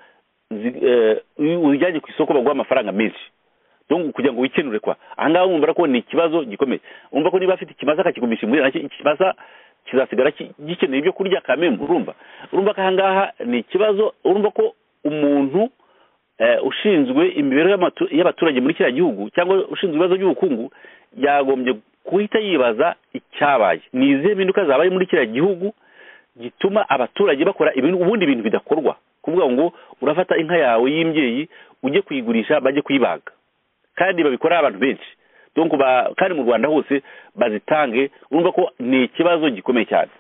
zi- eh, iyo uzijyanye ku isoko baguha amafaranga menshi donc kugira ngo wikenure kwa ahangaha wumva ko ni ikibazo gikomeye wumva ko niba afite ikimasa akakigumisha imuhira nacyo ikimasa kizasigara ki- gikeneye ibyo kurya kamembe urumva urumva ko ahangaha ni ikibazo urumva ko umuntu eh, ushinzwe imibereho y'amatu- y'abaturage muri kiriya gihugu cyangwa ushinzwe ibibazo by'ubukungu yagombye guhita yibaza icyabaye ni izihe mpinduka zabaye muri kiriya gihugu gituma abaturage bakora ibintu ubundi bintu bidakorwa kuvuga ngo urafata inka yawe y'imbyeyi ujye kuyigurisha bajye kuyibaga kandi babikora abantu benshi donc ba- kandi mu rwanda hose bazitange urumva ko ni ikibazo gikomeye cyane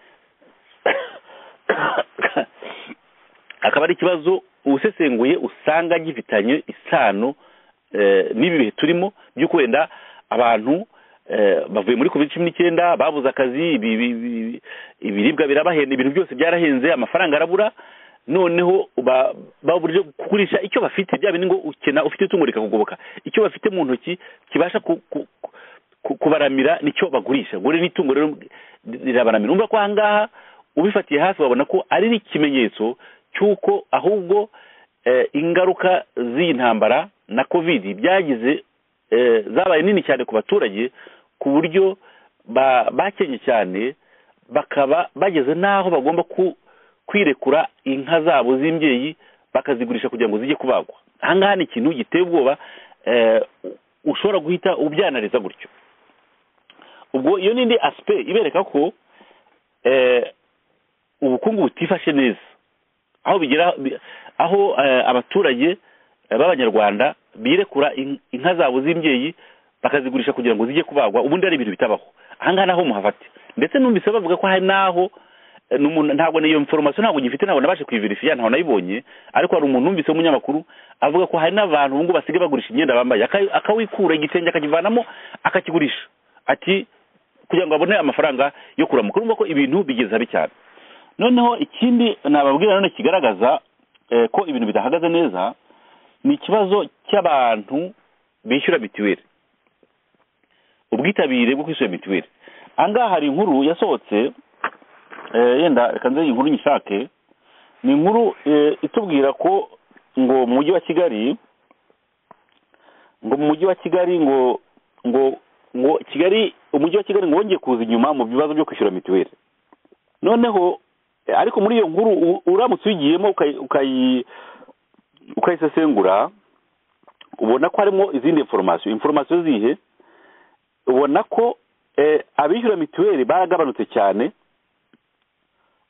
akaba ari ikibazo usesenguye usanga gifitanye isano eh, n'ibi bihe turimo by'uko wenda abantu eh, bavuye muri covid cumi n'icyenda babuze akazi ibi- ibi- ibi- ibiribwa birabahenda ibintu byose byarahenze amafaranga arabura noneho ba- baburije kugurisha icyo bafite bya bindi ngo ukena ufite itungo rikakugoboka icyo bafite mu ntoki kibasha ku- ku- ku- kubaramira nicyo bagurisha ubwo rero n'itungo rero rirabaramira urumva ko aha ngaha ubifatiye hafi wabona ko ari n'ikimenyetso cy'uko ahubwo eh, ingaruka z'iyi ntambara na covid byagize eh, zabaye nini cyane ku baturage ku buryo ba- bakenye cyane bakaba bageze n'aho bagomba ku- kwirekura inka zabo z'imbyeyi bakazigurisha kugira ngo zijye kubagwa aha ngaha ni ikintu giteye ubwoba eh, ushobora guhita ubyanariza gutyo ubwo iyo n'indi asipe ibereka ko eh, ubukungu butifashe neza aho bigera bi- aho eh, abaturage eh, b'abanyarwanda birekura in- inka zabo z'imbyeyi bakazigurisha kugira ngo zijye kubagwa ubundi ari ibintu bitabaho aha ngaha naho muhafate ndetse numvise bavuga ko hari n'aho eh, n'umuntu- ntabwo niyo information ntabwo nyifite ntabwo nabashe kuyiverifiya ntabwo nayibonye ariko hari umuntu numvise w'umunyamakuru avuga ko hari n'abantu ubu ngubu basigaye bagurisha imyenda bambaye aka- akawikura igitenge akakivanamo akakigurisha ati kugira ngo abone amafaranga yo kuramuka urumva ko ibintu bigeze habi cyane noneho ikindi nababwira nanone kigaragaza eh, ko ibintu bidahagaze neza ni ikibazo cy'abantu bishyura mituweli ubwitabire bwo kwishyura mituweli aha ngaha hari inkuru yasohotse eh, yenda reka nze iyi inkuru nyishake ni inkuru eh, itubwira ko ngo mu mujyi wa kigali ngo mu mujyi wa kigali ngo ngo ngo kigali umujyi wa kigali ngo wongeye kuza inyuma mu bibazo byo kwishyura mituweli noneho eh, ariko muri iyo nkuru u- uramutse uyigiyemo ukayi- ukayi- ukayisesengura ubona ko harimo izindi informasiyo informasiyo zihe ubona ko eh, abishyura mituweli baragabanutse cyane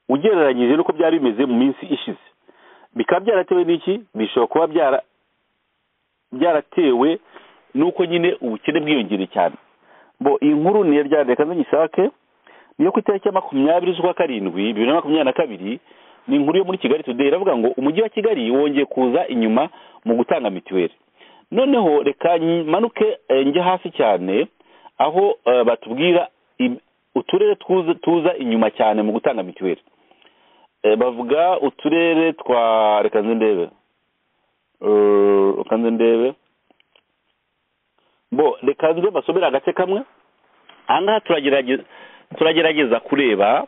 ugereranyije n'uko byari bimeze mu minsi ishize bikaba byaratewe n'iki bishobora kuba byara byaratewe n'uko nyine ubukene bwiyongereye cyane bo iyi nkuru niyo byari reka nyisake niyo ku itariki ya makumyabiri z'ukwa karindwi bibiri na makumyabiri na kabiri ni inkuru yo muri kigali today iravuga ngo umujyi wa kigali wongeye kuza inyuma mu gutanga mituweli noneho reka manuke njye hasi cyane aho eh, batubwira im- uturere tuza, tuza inyuma cyane mu gutanga mituweli Eh, bavuga uturere twa reka nze ndebe Eh, reka nze ndebe bo reka nze basomere agace kamwe aha ngaha turagerageza turagerageza kureba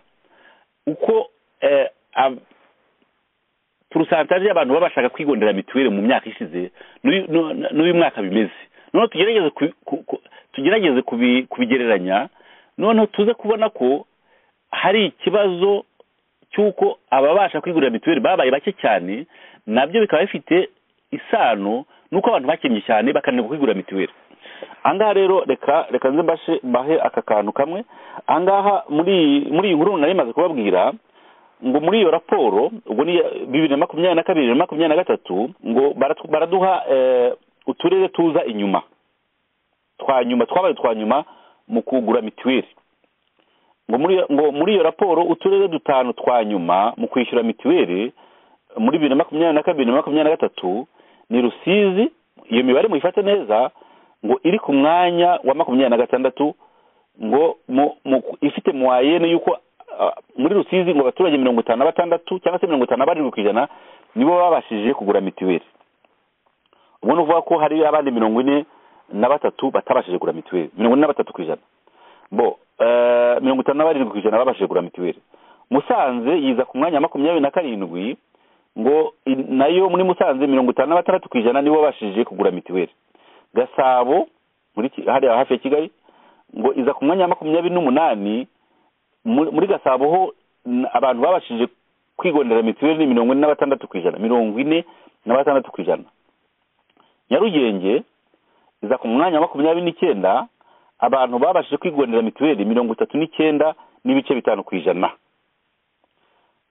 uko eh, ab- porosantaje y'abantu baba bashaka kwigondera mituweli mu myaka ishize n'uyu- n'u- n'uyu mwaka bimeze noneho tugerageze ku- ku- ku- tugerageze kubi- kubigereranya noneho tuze kubona ko hari ikibazo cy'uko ababasha kwigurira mituweli babaye bake cyane nabyo bikaba bifite isano n'uko abantu bakennye cyane bakananirwa kwigurira mituweli ahangaha rero reka reka nze mbashe mbahe aka kantu kamwe ahangaha muri iyi- muri iyi nkuru nari maze kubabwira ngo muri iyo raporo ubwo ni iya bibiri na makumyabiri na kabiri na makumyabiri na gatatu ngo baratu- baraduha eh, uturere tuza inyuma twa nyuma twabaye twa nyuma mu kugura mituweli ngo muri iyo- ngo muri iyo raporo uturere dutanu twa nyuma mu kwishyura mituweli muri bibiri na makumyabiri na kabiri na makumyabiri na gatatu ni rusizi iyo mibare muyifate neza ngo iri ku mwanya wa makumyabiri na gatandatu ngo mu, mu, ifite muwayene y'uko ah, muri rusizi ngo abaturage mirongo itanu na batandatu cyangwa se mirongo itanu na barindwi ku ijana nibo babashije kugura mituweli ubwo ni ukuvuga ko hari abandi mirongo ine na batatu batabashije kugura mituweli mirongo ine na batatu ku ijana bo eh, mirongo itanu na barindwi ku ijana babashije kugura mituweli musanze yiza ku mwanya wa makumyabiri na karindwi ngo i- nayo muri musanze mirongo itanu na batandatu ku ijana nibo babashije kugura mituweli gasabo muri Ki- hariya hafi ya kigali ngo iza ku mwanya wa makumyabiri n'umunani muri muri gasabo ho n- abantu babashije kwigondera mituweli ni mirongo ine na batandatu ku ijana mirongo ine na batandatu ku ijana nyarugenge iza ku mwanya wa makumyabiri n'icyenda abantu babashije kwigondera mituweli mirongo itatu n'icyenda n'ibice bitanu ku ijana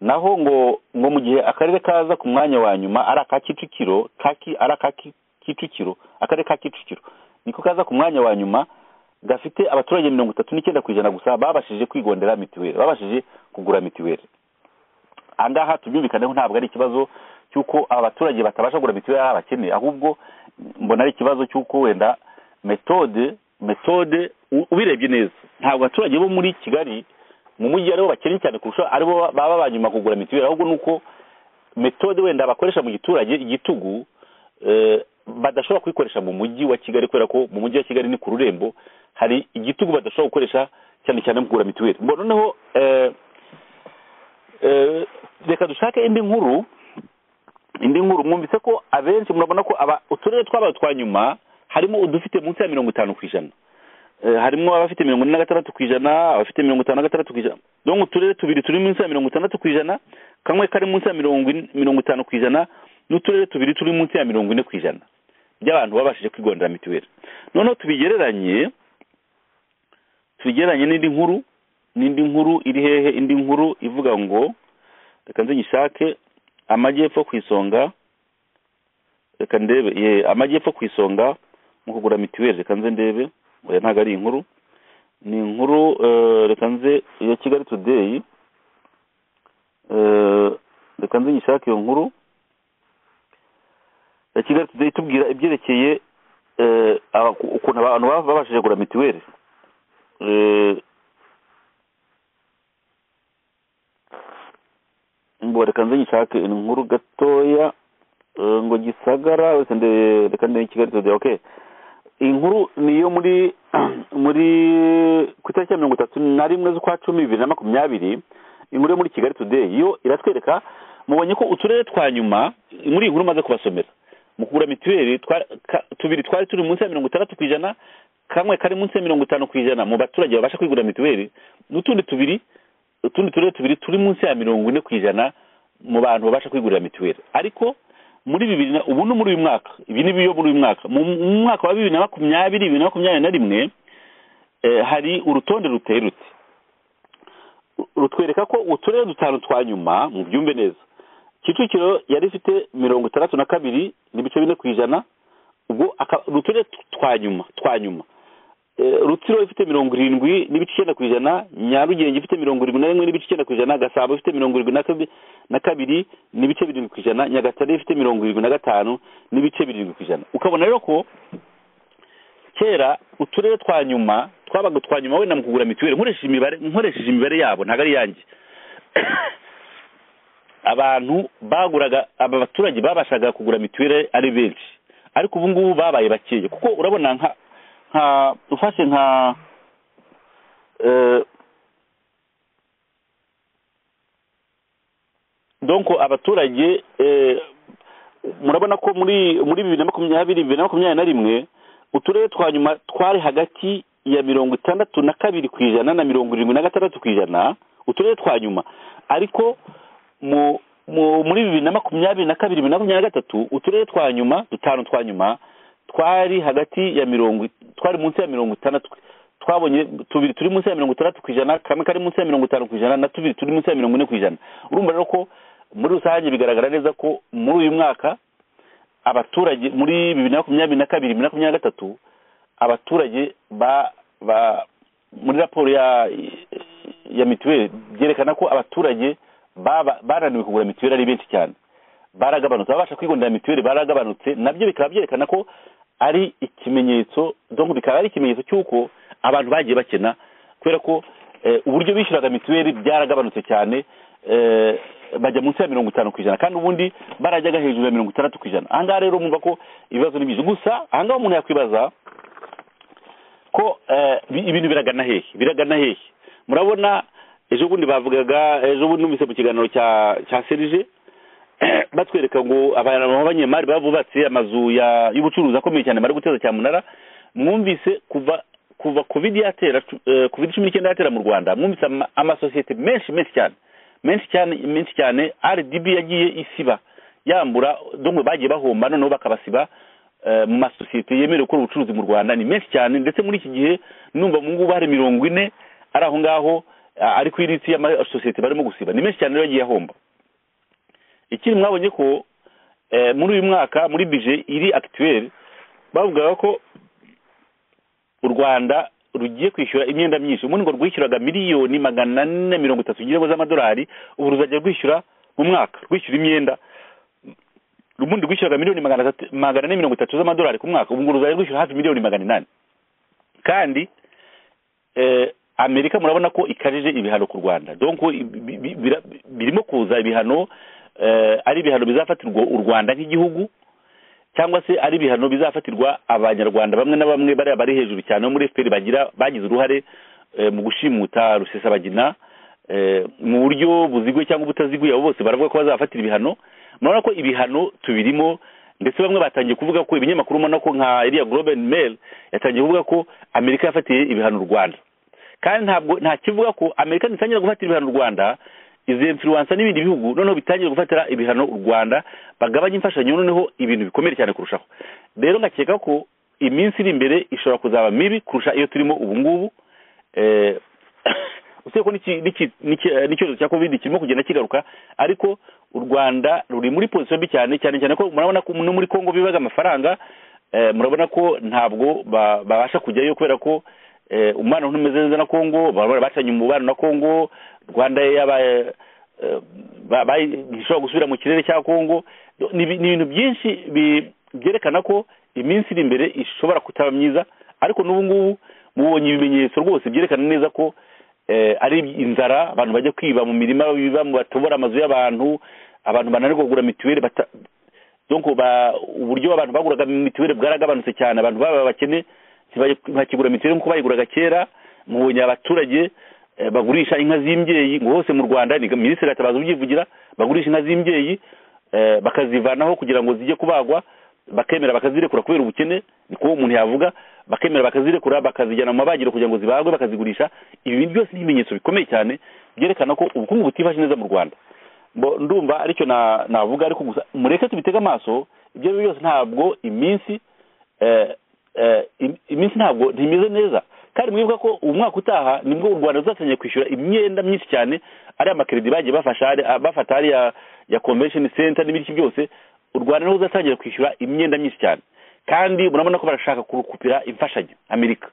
naho ngo ngo mu gihe akarere kaza ku mwanya wa nyuma ari aka kicukiro ari aka kicukiro akarere ka kicukiro niko kaza ku mwanya wa nyuma gafite abaturage mirongo itatu n'icyenda ku ijana gusa babashije kwigondera mituweli babashije kugura mituweli aha ngaha tubyumvikaneho ntabwo ari ikibazo cy'uko aba baturage batabasha kugura mituweli ari abakene ahubwo mbona ari ikibazo cy'uko wenda metode metode ubirebye neza ntabwo abaturage bo muri kigali mu mujyi aribo bakennye cyane kurusha aribo baba ba nyuma kugura mituweli ahubwo ni uko metode wenda bakoresha mu giturage igitugu badashobora kuyikoresha mu mujyi wa kigali kubera ko mu mujyi wa kigali ni ku rurembo hari igitugu badashobora gukoresha cyane cyane mu kugura mituweli noneho reka dushake indi nkuru indi nkuru mwumvise ko abenshi murabona ko uturere twabaye twa nyuma harimo udufite munsi ya mirongo itanu ku ijana harimo abafite mirongo ine na gatandatu ku ijana abafite mirongo itanu na gatandatu ku ijana dore uturere tubiri turi munsi ya mirongo itandatu ku ijana kamwe kari munsi ya mirongo itanu ku ijana n'uturere tubiri turi munsi ya mirongo ine ku ijana by'abantu babashije kwigondera mituweli noneho tubigereranye tubigereranye n'indi nkuru n'indi nkuru iri hehe indi nkuru ivuga ngo reka nze nyishake amajyepfo ku isonga reka ndebe amajyepfo ku isonga mu kugura mituweli reka nze ndebe oya ntabwo ari inkuru ni inkuru reka nze ya kigali tudeyi reka nze nyishake iyo nkuru ya kigali tudeyi tubwira ibyerekeye ukuntu abantu babashije kugura mituweli ngo reka nze nyishake inkuru gatoya ngo gisagara wese reka ndebe kigali tudeyi okay iyi nkuru ni iyo muri muri ku itariki ya mirongo itatu na rimwe z'ukwa cumi bibiri na makumyabiri inkuru yo muri kigali tudeyi yo iratwereka mubonye ko uturere twa nyuma muri iyi nkuru umaze kubasomera mu kugura mituweli tubiri twari turi munsi ya mirongo itandatu ku ijana kamwe kari munsi ya mirongo itanu ku ijana mu baturage babasha kwigurira mituweli n'utundi tubiri utundi turere tubiri turi munsi ya mirongo ine ku ijana mu bantu babasha kwigurira mituweli ariko muri bibiri na ubu ni muri uyu mwaka ibi ni biyo muri uyu mwaka mu mwaka wa bibiri na makumyabiri bibiri na makumyabiri na rimwe hari urutonde ruteye ruti rutwereka ko uturere dutanu twa nyuma mu byumve neza kicukiro yari ifite mirongo itandatu na kabiri n'ibice bine ku ijana ubwo uturere twa nyuma twa nyuma rutsiro ifite mirongo irindwi n'ibice icyenda ku ijana nyarugenge ifite mirongo irindwi na rimwe n'ibice icyenda ku ijana gasabo ifite mirongo irindwi na kabiri n'ibice birindwi ku ijana nyagatare ifite mirongo irindwi na gatanu n'ibice birindwi ku ijana ukabona rero ko kera uturere twa nyuma twabaga utwa nyuma wenda mu kugura mituweli nkoresheje imibare yabo ntabwo ari iyanjye abantu baguraga aba baturage babashaga kugura mituweli ari benshi ariko ubu ngubu babaye bakeya kuko urabona nka nka ufashe nka donko abaturage murabona ko muri muri bibiri na makumyabiri bibiri na makumyabiri na rimwe uturere twa nyuma twari hagati ya mirongo itandatu na kabiri ku ijana na mirongo irindwi na gatandatu ku ijana uturere twa nyuma ariko mu muri bibiri na makumyabiri na kabiri bibiri na makumyabiri na gatatu uturere twa nyuma dutanu twa nyuma twari hagati ya mirongo twari munsi ya mirongo itandatu twabonye tubiri turi munsi ya mirongo itandatu ku ijana kamwe kari munsi ya mirongo itanu ku ijana na tubiri turi munsi ya mirongo ine ku ijana urumva rero ko muri rusange bigaragara neza ko muri uyu mwaka abaturage muri bibiri na makumyabiri na kabiri bibiri na makumyabiri na gatatu abaturage ba ba muri raporo ya ya mituweli byerekana ko abaturage bananiwe kugura mituweli ari benshi cyane baragabanutse ababasha kwigondera mituweli baragabanutse nabyo bikaba byerekana ko ari ikimenyetso donko bikaba ari ikimenyetso cy'uko abantu bagiye bakena kubera ko uburyo bishyuraga mituweli byaragabanutse cyane bajya munsi ya mirongo itanu ku ijana kandi ubundi barajyaga hejuru ya mirongo itandatu ku ijana ahangaha rero mwumva ko ibibazo ni byinshi gusa ahangaha umuntu yakwibaza ko ibintu biragana hehe biragana hehe murabona ejo bundi bavugaga ejo bundi numvise mu kiganiro cya cya serije batwereka ngo abantu b'abanyemari babubatse amazu y'ubucuruzi akomeye cyane bari guteza cyamunara mwumvise kuva kuva covid yatera covid cumi n'icyenda yatera mu rwanda mwumvise amasosiyete menshi menshi cyane menshi cyane menshi cyane rdb yagiye isiba yambura dongwe bagiye bahomba noneho bakabasiba mu masosiyete yemerewe gukora ubucuruzi mu rwanda ni menshi cyane ndetse muri iki gihe numva mu ngubu hari mirongo ine ari aho ngaho ari ku iritsi y'amasosiyete barimo gusiba ni menshi cyane rero yagiye ahomba ikindi mwabonye ko muri uyu mwaka muri bije iri akituweri bavugaga ko u rwanda rugiye kwishyura imyenda myinshi ubundi ngo rwishyuraga miliyoni magana ane mirongo itatu z'amadolari ubu ruzajya rwishyura mu mwaka rwishyura imyenda ubundi rwishyuraga miliyoni magana ane mirongo itatu z'amadolari ku mwaka ubu ngo ruzajya rwishyura hafi miliyoni magana inani kandi amerika murabona ko ikarije ibihano ku rwanda donko birimo kuza ibihano ari ibihano bizafatirwa u rwanda nk'igihugu cyangwa se ari ibihano bizafatirwa abanyarwanda bamwe na bamwe bariya bari hejuru cyane bo muri efuperi bagira bagize uruhare mu gushimuta rusesabagina mu buryo buziguye cyangwa ubutaziguye abo bose baravuga ko bazabafatira ibihano murabona ko ibihano tubirimo ndetse bamwe batangiye kuvuga ko ibinyamakuru ubona ko nka iriya global mail yatangiye kuvuga ko amerika yafatiye ibihano u rwanda kandi ntabwo nta kivuga ko amerika ntitangira gufatira ibihano u rwanda izi influensa n'ibindi bihugu noneho bitangiye gufatira ibihano u rwanda bagabanya imfashanyo noneho ibintu bikomeye cyane kurushaho rero ngakeka ko iminsi iri imbere ishobora kuzaba mibi kurusha iyo turimo ubu ngubu usibye ko n'icyorezo cya covid kirimo kugenda kigaruka ariko u rwanda ruri muri pozisiyo mbi cyane cyane cyane ko murabona ko no muri congo bibaga amafaranga murabona ko ntabwo babasha kujyayo kubera ko umubano ntumeze neza na kongo bacanye umubano na kongo rwanda yabaye ntishobora gusubira mu kirere cya kongo ni ibintu byinshi byerekana ko iminsi iri imbere ishobora kutaba myiza ariko n'ubu ngubu mubonye ibimenyetso rwose byerekana neza ko ari inzara abantu bajya kwiba mu mirima biba batobora amazu y'abantu abantu bananirwa kugura mituweli uburyo abantu baguraga mituweli bwaragabanutse cyane abantu baba abakene ntibakigura mituweli nk'uko bayiguraga kera mubonye abaturage bagurisha inka z'imbyeyi ngo hose mu rwanda ni minisitiri gatabaza ubyivugira bagurisha inka z'imbyeyi bakazivanaho kugira ngo zijye kubagwa bakemera bakazirekura kubera ubukene ni kuba umuntu yavuga bakemera bakazirekura bakazijyana mu mabagiro kugira ngo zibagwe bakazigurisha ibi byose ni ibimenyetso bikomeye cyane byerekana ko ubukungu butifashe neza mu rwanda ndumva aricyo navuga ariko gusa mureke tubitege amaso ibyo ari byo byose ntabwo iminsi iminsi ntabwo ntimeze neza kandi mwibuka ko ubu mwaka utaha nibwo u rwanda ruzatangiye kwishyura imyenda myinshi cyane ariya makeredi bagiye bafata hariya ya convention center n'ibindi byose u rwanda niho ruzatangira kwishyura imyenda myinshi cyane kandi murabona ko barashaka kurukupira imfashanyo amerika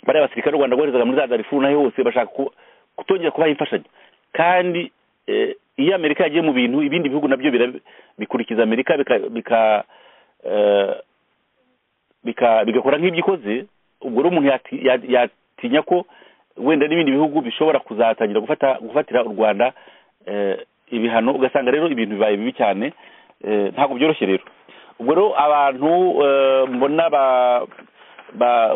bariya basirikare u rwanda rwoherezaga muri za darifu naho hose bashaka kutongera kubaha imfashanyo kandi iyo amerika yagiye mu bintu ibindi bihugu nabyo bikurikiza amerika bika bigakora nk'ibyikoze ubwo rero umuntu yatinya ko wenda n'ibindi bihugu bishobora kuzatangira gufatira u rwanda ibihano ugasanga rero ibintu bibaye bibi cyane ntabwo byoroshye rero ubwo rero abantu mbona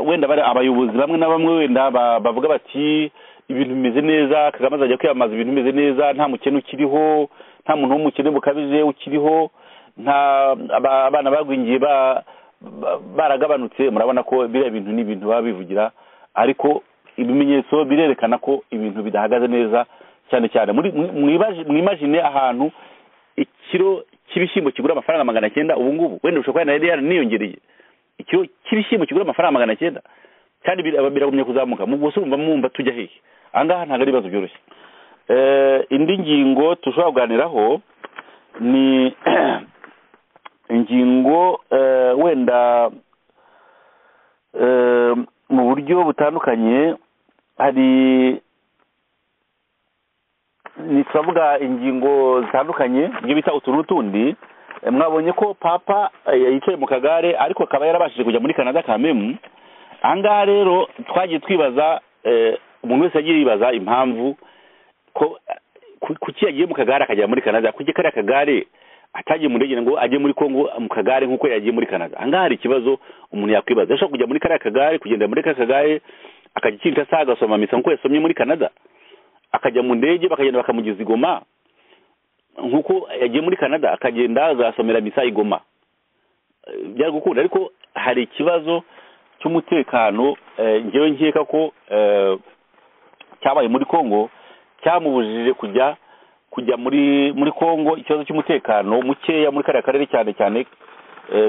wenda abayobozi bamwe na bamwe wenda bavuga bati ibintu bimeze neza kagame azajya kwiyamamaza ibintu bimeze neza nta mukene ukiriho nta muntu w'umukene bukabije ukiriho nta abana bagwingiye ba baragabanutse murabona ko biriya bintu ni ibintu baba bivugira ariko ibimenyetso birerekana ko ibintu bidahagaze neza cyane cyane mwimajine ahantu ikiro cy'ibishyimbo kigura amafaranga magana cyenda ubu ngubu wenda ushobora kuba na rero niyongereye ikiro cy'ibishyimbo kigura amafaranga magana cyenda kandi biragumye kuzamuka mu gusa urumva mwumva tujya hehe aha ngaha ntabwo ari ibibazo byoroshye indi ngingo dushobora kuganiraho ni ingingo wenda mu buryo butandukanye hari ni turavuga ingingo zitandukanye ibyo bita utuntu n'utundi mwabonye ko papa yicaye mu kagare ariko akaba yarabashije kujya muri canada kamemu aha ngaha rero twagiye twibaza umuntu wese yagiye yibaza impamvu ko kuki yagiye mu kagare akagera muri canada kuki kariya kagare atagiye mu ndege ngo ajye muri kongo mu kagare nk'uko yagiye muri canada ahangaha hari ikibazo umuntu yakwibaza yashobora kujya muri kariya kagare kugendera muri kariya kagare akajya ikinta saa agasoma misa nk'uko yasomye muri canada akajya mu ndege bakagenda bakamugeza igoma nk'uko yagiye muri canada akagenda agasomera misa igoma byari gukunda ariko hari ikibazo cy'umutekano ngewe nkeka ko cyabaye muri kongo cyamubujije kujya kujya muri muri congo ikibazo cy'umutekano mukeya muri kariya karere cyane cyane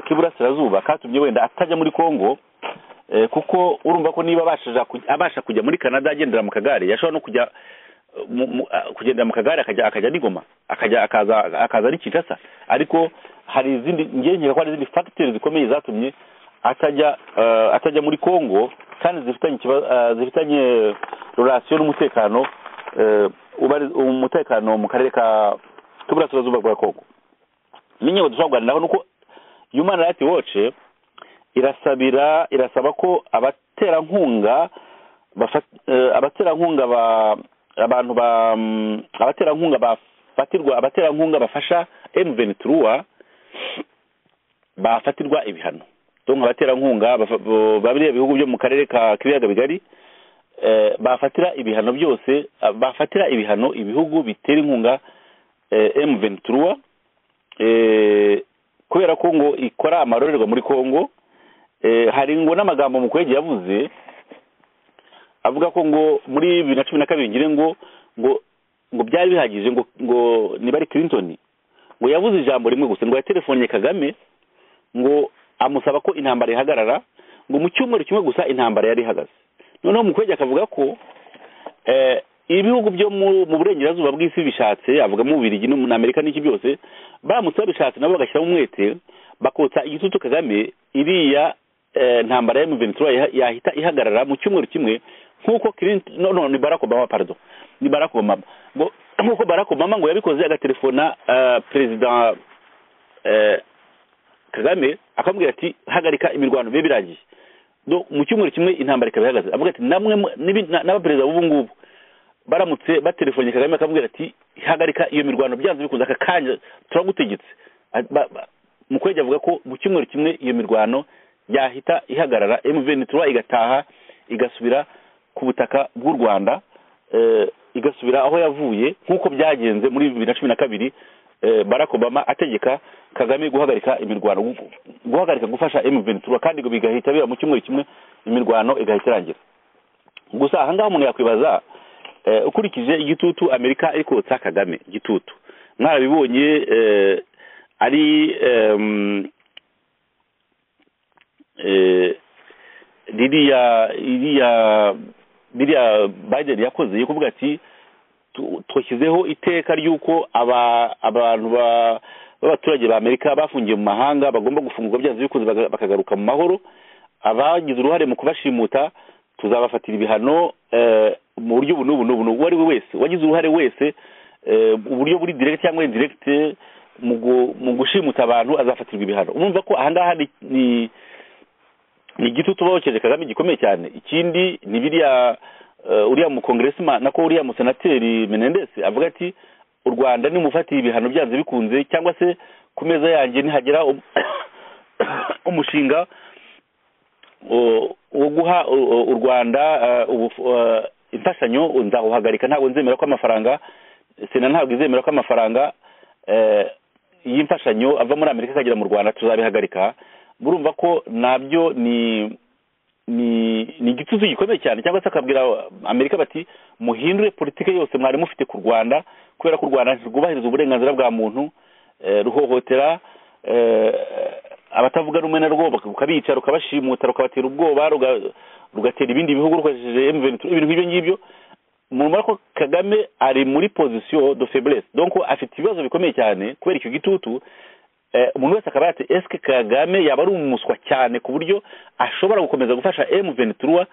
k'iburasirazuba katumye wenda atajya muri congo kuko urumva ko niba abasha kujya muri canada agendera mu kagare yashobora no kujya kugendera mu kagare akajya n'ingoma akaza ari kinshasa ariko hari izindi ngenge ko hari izindi fagiteri zikomeye zatumye atajya atajya muri congo kandi zifitanye zifitanye rorasiyo n'umutekano umutekano mu karere k'uburasirazuba bwa congo n'inkingo dushobora kuganiraho ni uko human rights watch irasabira irasaba ko abaterankunga abaterankunga ba abantu ba abaterankunga bafatirwa abaterankunga bafasha emuveni turuwa bafatirwa ibihano donc abaterankunga babiriya bihugu byo mu karere ka k'ibiyaga bigari bafatira ibihano byose bafatira ibihano ibihugu bitera inkunga emuveni turuwa kubera ko ngo ikora amarorerwa muri congo hari ngo n'amagambo mukwege yavuze avuga ko ngo muri bibiri na cumi na kabiri ngire ngo ngo ngo byari bihagije ngo ngo niba ari clinton ngo yavuze ijambo rimwe gusa ngo yaterefonnye kagame ngo amusaba ko intambara ihagarara ngo mu cyumweru kimwe gusa intambara yari ihagaze noneho mukwege akavuga ko ibihugu byo mu burengerazuba bw'isi bishatse avugamo ububirigi n'amerika n'iki byose baramutse babishatse nabo bagashyiramo umwete bakotsa igitutu kagame iriya ntambara ya miventura yahita ihagarara mu cyumweru kimwe nk'uko kirinti no no ni barack obama pardo ni barack obama ngo nk'uko barack obama ngo yabikoze agatelefona perezida kagame akamubwira ati hagarika imirwano bibe biragiye mu cyumweru kimwe intambara ikaba ihagaze avuga ati namwe n'abaperezida b'ubu ngubu baramutse batelefone kagame akamubwira ati hagarika iyo mirwano byanze bikunze aka kanya turagutegetse mukwege avuga ko mu cyumweru kimwe iyo mirwano yahita ihagarara emuveni turuwa igataha igasubira ku butaka bw'u rwanda igasubira aho yavuye nk'uko byagenze muri bibiri na cumi na kabiri barack obama ategeka kagame guhagarika imirwano guhagarika gufasha emuveni turuwa kandi ngo bigahita biba mu cyumweru kimwe imirwano igahita irangira gusa ahangaha umuntu yakwibaza ukurikije igitutu amerika iri kotsa kagame igitutu mwarabibonye ari ririya iriya biriya biden yakoze yo kuvuga ati twashyizeho iteka ry'uko abantu b'abaturage ba amerika bafungiye mu mahanga bagomba gufungurwa byanze bikunze bakagaruka mu mahoro abagize uruhare mu kubashimuta tuzabafatira ibihano mu buryo ubu n'ubu n'ubu uwo ari we wese wagize uruhare wese uburyo buri diregiti cyangwa indiregiti mu gushimuta abantu azafatirwa ibihano urumva ko aha ngaha ni igitutu bokeje kagame gikomeye cyane ikindi ni biriya uriya mukongeresima nako uriya musenateri menendesi avuga ati u rwanda nimufatiye ibihano byanze bikunze cyangwa se ku meza yanjye nihagera umushinga wo guha u rwanda imfashanyo nzawuhagarika ntabwo nzemera ko amafaranga sena ntabwo izemera ko amafaranga y'imfashanyo ava muri amerika akagera mu rwanda tuzabihagarika burumva ko nabyo ni ni igitutu gikomeye cyane cyangwa se akabwira amerika bati muhindure politiki yose mwari mufite ku rwanda kubera ko u rwanda rwubahiriza uburenganzira bwa muntu ruhohotera abatavuga rumwe na rwo rukabica rukabashimuta rukabatera ubwoba rugatera ibindi bihugu rukoresheje emuveni ibintu nk'ibyo ngibyo murumva ko kagame ari muri pozisiyo do feburese donko afite ibibazo bikomeye cyane kubera icyo gitutu umuntu wese akaba yate esike kagame yaba ari umuswa cyane ku buryo ashobora gukomeza gufasha emuveni turuwa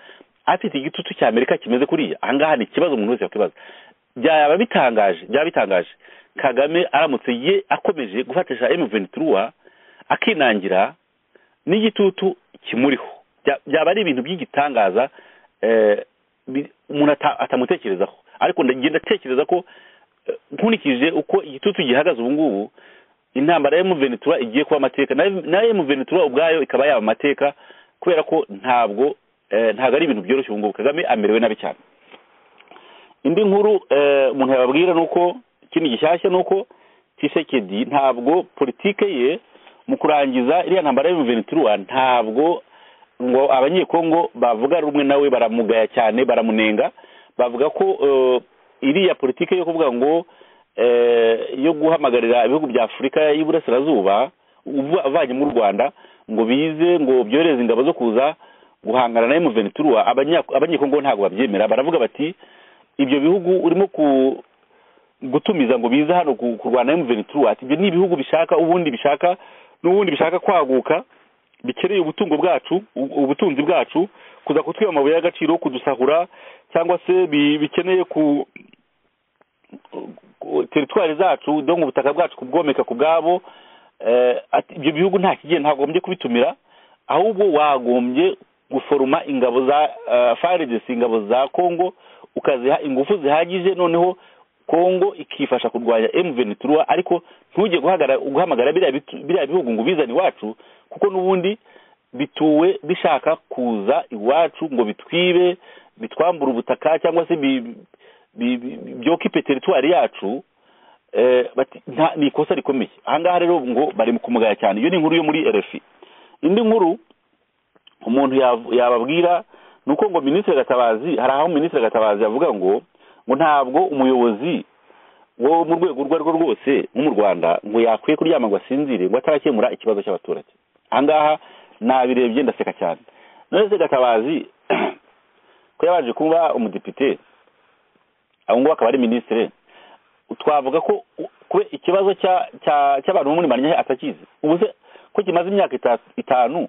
afite igitutu cya amerika kimeze kuriya ahangaha ni ikibazo umuntu wese yakwibaza byaba bitangaje byaba bitangaje kagame aramutse ye akomeje gufatisha emuveni turuwa akinangira n'igitutu kimuriho byaba ari ibintu by'igitangaza umuntu atamutekerezaho ariko ndagenda atekereza ko nkurikije uko igitutu gihagaze ubu ngubu intambara ya muvenetura igiye kuba amateka nayo muvenetura ubwayo ikaba yaba amateka kubera ko ntabwo ntabwo ari ibintu byoroshye ubu ngubu kagame amerewe nabi cyane indi nkuru umuntu yababwira ni uko ikindi gishyashya ni uko tisekedi ntabwo politike ye mu kurangiza iriya ntambara y'umuvenituruwa ntabwo ngo abanyekongo bavuga rumwe nawe baramugaya cyane baramunenga bavuga ko iriya politiki yo kuvuga ngo yo guhamagarira ibihugu bya afurika y'iburasirazuba abavanye mu rwanda ngo bize ngo byohereze ingabo zo kuza guhangana na emuveni turuwa abanyekongo ntabwo babyemera baravuga bati ibyo bihugu urimo gutumiza ngo bize hano kurwana emuveni turuwa ati ibyo ni ibihugu bishaka ubundi bishaka n'ubundi bishaka kwaguka bikeneye ubutungo bwacu ubutunzi bwacu kuza kutwiba amabuye y'agaciro kudusahura cyangwa se bikeneye ku teritwari zacu ngo ubutaka bwacu kubwomeka ku bwabo ibyo bihugu nta kigiye ntagombye kubitumira ahubwo wagombye guforoma ingabo za faredesi ingabo za kongo ukaziha ingufu zihagije noneho kongo ikifasha kurwanya emuveni turuwa ariko ntujye guhamagara biriya bihugu ngo ubizane iwacu kuko n'ubundi bituwe bishaka kuza iwacu ngo bitwibe bitwambure ubutaka cyangwa se byokipe teritwari yacu ni ikosa rikomeye ahangaha rero ngo bari mu kumugaya cyane iyo ni inkuru yo muri erefi indi nkuru umuntu yababwira ni uko ngo minisitiri gatabazi hari aho minisitiri gatabazi avuga ngo ngo ntabwo umuyobozi wo mu rwego urwo ari rwo rwose nko mu rwanda ngo yakwiye kuryama ngo asinzire ngo atarakemura ikibazo cy'abaturage ahangaha nabirebye ndaseka cyane none gatabazi ko yabanje kuba umudepite abo ngabo akaba ari minisitiri twavuga ko ikibazo cy'abantu bo muri manyinya atakizi ubu se ko kimaze imyaka itanu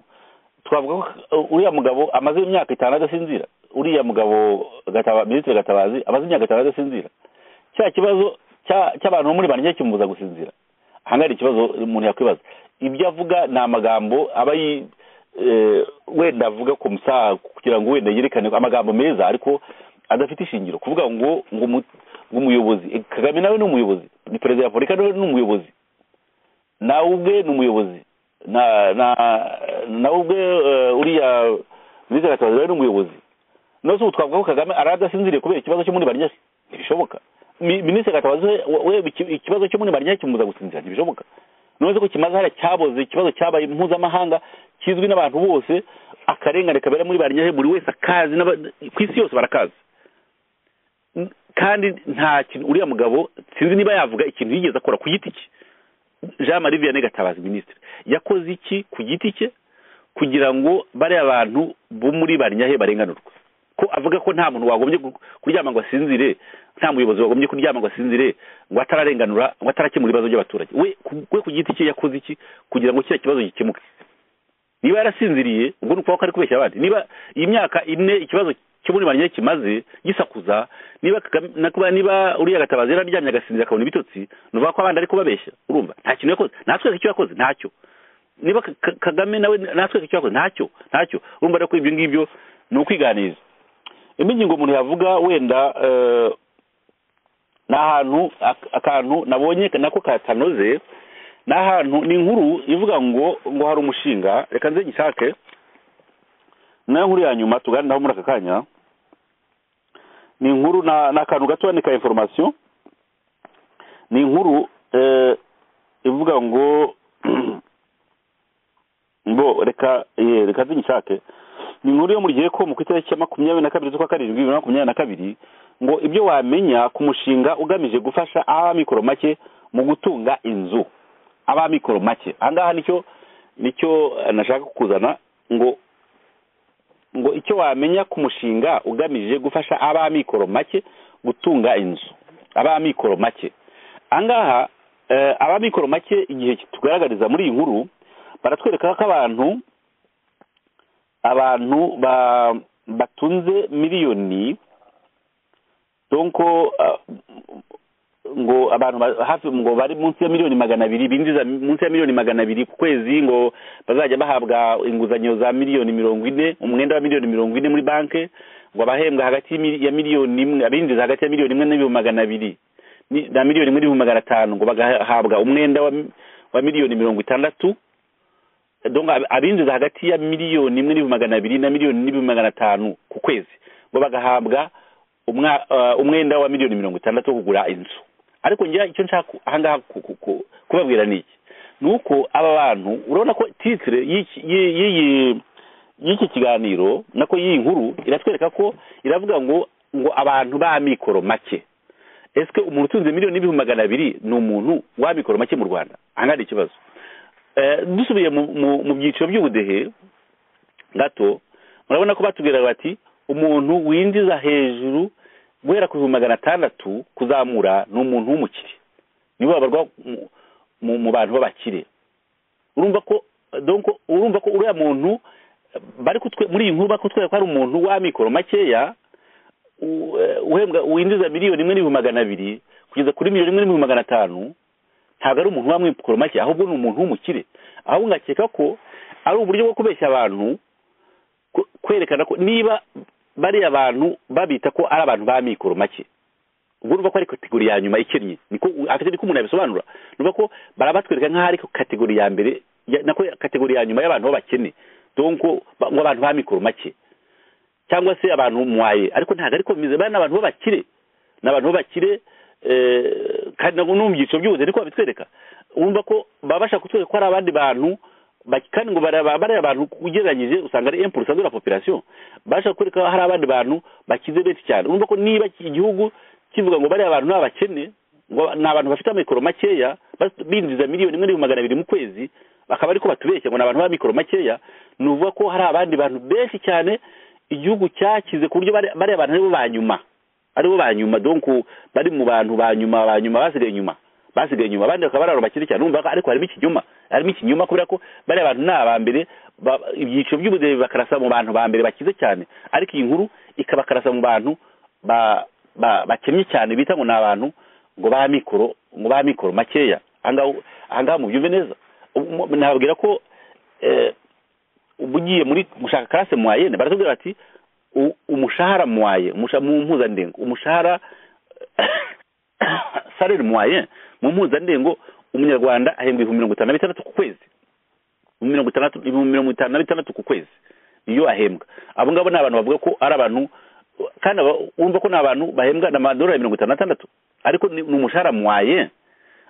twavuga ko uriya mugabo amaze imyaka itanu adasinzira uriya mugabo minisitiri gatabazi amaze imyaka itanu adasinzira cya kibazo cy'abantu bo muri manyinya kimubuza gusinzira ahangaha ikibazo umuntu yakwibaza ibyo avuga ni amagambo aba wenda avuga ku musaha kugira ngo wenda yerekane amagambo meza ariko adafite ishingiro kuvuga ngo ngo umuyobozi kagame nawe ni umuyobozi ni perezida wa afurika nawe ni umuyobozi nawe ubwe ni umuyobozi nawe ubwe uriya minisitiri gatabazi nawe ni umuyobozi nose ubu twavuga ko kagame ari adasinziriye kubera ikibazo cyo muri barinyasi ntibishoboka minisitiri gatabazi we ikibazo cyo muri barinyasi kimubuza gusinzira ntibishoboka none ko kimaze hariya cyaboze ikibazo cyabaye mpuzamahanga kizwi n'abantu bose akarengane kabera muri barinyasi buri wese akazi ku isi yose barakazi kandi nta kintu uriya mugabo sinzi niba yavuga ikintu yigeze akora ku giti cye jean marie vianney gatabazi minisitiri yakoze iki ku giti cye kugira ngo bariya bantu bo muri banyahe barenganurwe ko avuga ko nta muntu wagombye kuryama ngo asinzire nta muyobozi wagombye kuryama ngo asinzire ngo atararenganura ngo atarakemura ibibazo by'abaturage we ku giti cye yakoze iki kugira ngo kiriya kibazo gikemuke niba yarasinziriye ubwo ni ukuvuga ko ari kubeshya abandi niba iyi myaka ine ikibazo cy'uburimanye kimaze gisakuza niba niba uriya gatabazi yararyamye agasinzira akabona ibitotsi nuvuga ko abandi ari kubabeshya urumva nta kintu yakoze natwereke icyo yakoze ntacyo niba kagame nawe natwereke icyo yakoze ntacyo ntacyo urumva rero ko ibyo ngibyo ni ukwiganiza indi ngingo umuntu yavuga wenda ni ahantu akantu nabonye nako katanoze ni ahantu ni inkuru ivuga ngo ngo hari umushinga reka nze gishake nayo nkuru ya nyuma tuganiraho muri aka kanya ni inkuru ni akantu gato ni ka inforomasiyo ni inkuru ivuga ngo ngo reka reka nshake ni inkuru yo muri ko ku itariki ya makumyabiri na kabiri z'ukwa karindwi bibiri na makumyabiri na kabiri ngo ibyo wamenya ku mushinga ugamije gufasha ab'amikoro make mu gutunga inzu ab'amikoro make ahangaha nicyo nicyo nashaka kukuzana ngo ngo icyo wamenya ku mushinga ugamije gufasha ab'amikoro make gutunga inzu ab'amikoro make ahangaha ab'amikoro make igihe tugaragariza muri iyi nkuru baratwereka ko abantu abantu batunze miliyoni donko ngo abantu hafi ngo bari munsi ya miliyoni magana abiri binjiza munsi ya miliyoni magana abiri ku kwezi ngo bazajya bahabwa inguzanyo za miliyoni mirongo ine umwenda wa miliyoni mirongo ine muri banki ngo abahembwa hagati ya miliyoni imwe abinjiza hagati ya miliyoni imwe n'ibihumbi magana abiri na miliyoni imwe n'ibihumbi magana atanu ngo bagahabwa umwenda wa miliyoni mirongo itandatu donga abinjiza hagati ya miliyoni imwe n'ibihumbi magana abiri na miliyoni n'ibihumbi magana atanu ku kwezi ngo bagahabwa umwenda wa miliyoni mirongo itandatu wo kugura inzu ariko ngira icyo nshaka ahangaha kubabwira ni iki ni uko aba bantu urabona ko titire y'iki kiganiro nako y'iyi nkuru iratwereka ko iravuga ngo ngo abantu b'amikoro make ese umuntu utunze miliyoni n'ibihumbi magana abiri ni umuntu w'amikoro make mu rwanda ahangaha ni ikibazo dusubiye mu byiciro by'ubudehe gato murabona ko batubwiraga bati umuntu winjiza hejuru guhera ku bihumbi magana atandatu kuzamura ni umuntu w'umukire nibo babarwa mu bantu b'abakire urumva ko urumva ko uriya muntu bari muri iyi nkuru bakutwereka ko hari umuntu w'amikoro makeya winjiza miliyoni imwe n'ibihumbi magana abiri kugeza kuri miliyoni imwe n'ibihumbi magana atanu ntabwo ari umuntu w'amikoro make ahubwo ni umuntu w'umukire ahubwo ngakeka ko ari uburyo bwo kubeshya abantu kwerekana ko niba bariya bantu babita ko ari abantu b'amikoro make ubwo urumva ko ari kategori ya nyuma ikennye niko umuntu yabisobanura urumva ko barabatwereka nk'aho ari kategori ya mbere nako kategori ya nyuma y'abantu b'abakene ngo abantu b'amikoro make cyangwa se abantu mwaye ariko ntabwo ariko bimeze bariya ni abantu b'abakire ni abantu b'abakire kandi ntabwo no mu byiciro by'ubuze niko babitwereka wumva ko baba bashaka kutwereka ko hari abandi bantu kandi ngo bariya abantu ugereranyije usanga ari empurusa de la population bashaka kwereka ko hari abandi bantu bakize benshi cyane wumva ko niba igihugu kivuga ngo bariya bantu ni abakene ngo ni abantu bafite amikoro makeya binjiza miliyoni imwe n'ibihumbi magana abiri mu kwezi bakaba ariko batubeshya ngo ni abantu b'amikoro makeya ni uvuga ko hari abandi bantu benshi cyane igihugu cyakize ku buryo bariya bantu aribo ba nyuma aribo ba nyuma donku bari mu bantu ba nyuma ba nyuma basigaye inyuma basigaye inyuma abandi bakaba ari abantu bakiri cyane urumva ariko harimo ikinyoma harimo ikinyoma kubera ko bariya bantu ni aba mbere ibyiciro by'ubudehe bakarasa mu bantu ba mbere bakize cyane ariko iyi nkuru ikabakarasa mu bantu bakennye cyane bita ngo ni abantu ngo ba mikoro ngo ba mikoro makeya ahangaha mubyumve neza nababwira ko ugiye muri gushaka karase mwayene baratubwira bati umushahara mwaye mu mpuzandengo umushahara sarere mwaye mu mpuzandengo umunyarwanda ahembwa ibihumbi mirongo itanu na bitandatu ku kwezi ibihumbi mirongo itanu na bitandatu ku kwezi iyo ahembwa abo ngabo ni abantu bavuga ko ari abantu kandi wumva ko ni abantu bahembwa amadolari mirongo itanu n'atandatu ariko ni umushahara mwaye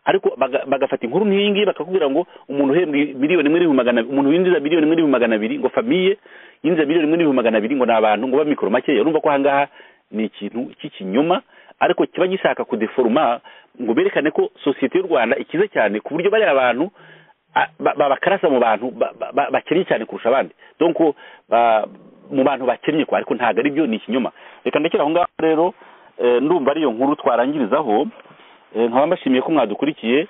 ariko bagafata inkuru nk'iyi ngiyi bakakubwira ngo umuntu uhembwa miliyoni imwe n'ibihumbi magana umuntu winjiza miliyoni imwe n'ibihumbi magana abiri ngo famiye yinjiza miliyoni imwe n'ibihumbi magana abiri ngo ni abantu ngo mikoro makeya urumva ko ahangaha ni ikintu cy'ikinyoma ariko kiba gishaka kudeforuma ngo berekane ko sosiyete y'u rwanda ikize cyane ku buryo bariya abantu babakarasa mu bantu bakennye cyane kurusha abandi donko mu bantu bakennye kwa ariko ntabwo ari byo ni ikinyoma reka ndekera aho ngaho rero ndumva ariyo nkuru twarangirizaho nkaba mbashimiye ko mwadukurikiye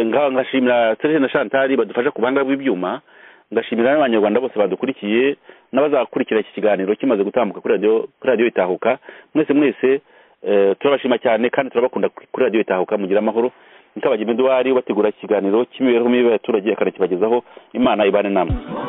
ngashimira terese na shantari badufasha ku buhanga bw'ibyuma ngashimira n'abanyarwanda bose badukurikiye n'abazakurikira iki kiganiro kimaze gutambuka kuri radiyo itahuka mwese mwese turabashima cyane kandi turabakunda kuri radiyo itahuka mugira amahoro nikabagira imiduwari bategura ikiganiro cy'imibereho mibi y'abaturage akanakibagezaho imana ibane namwe